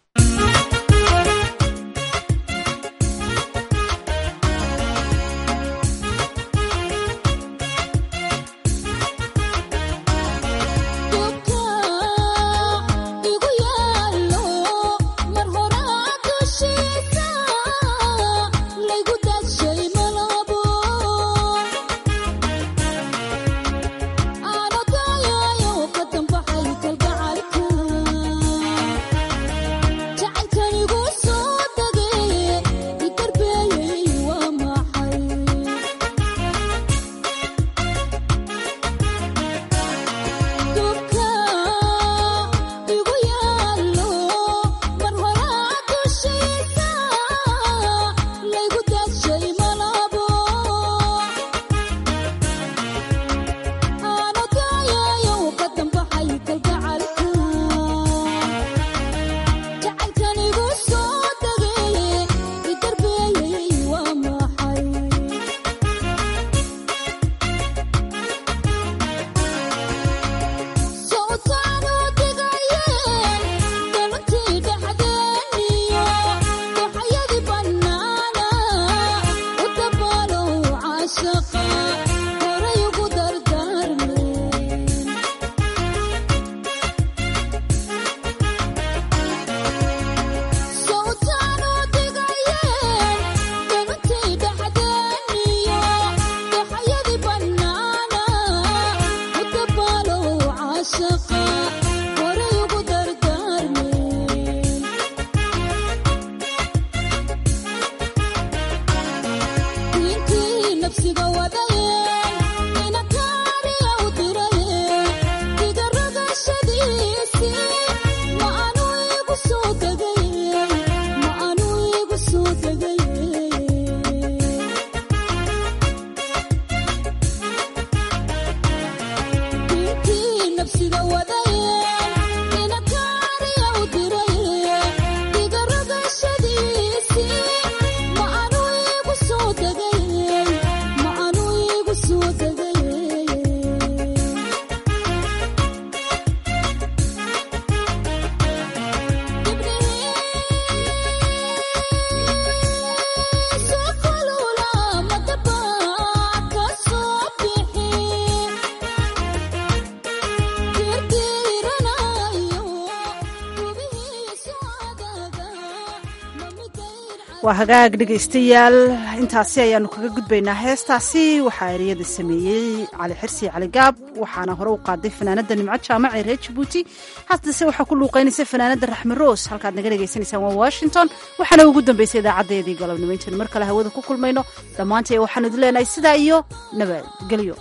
waa hagaag dhegaystayaal intaasi ayaanu kaga gudbaynaa heestaasi waxaa ereyada sameeyey cali xirsi cali gaab waxaana hore u qaaday fanaanada nimco jaamac ee reer jabuuti haddase waxaa ku luuqaynaysa fanaanada raxme roos halkaad naga dhegaysanaysaan waa washington waxaana ugu dambaysay idaacadeedii galabnimo intaynu mar kale hawada ku kulmayno dhammaantay waxaanu idin leenahay sidaa iyo nabadgelyo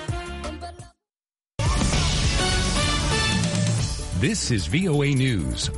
This is VOA News.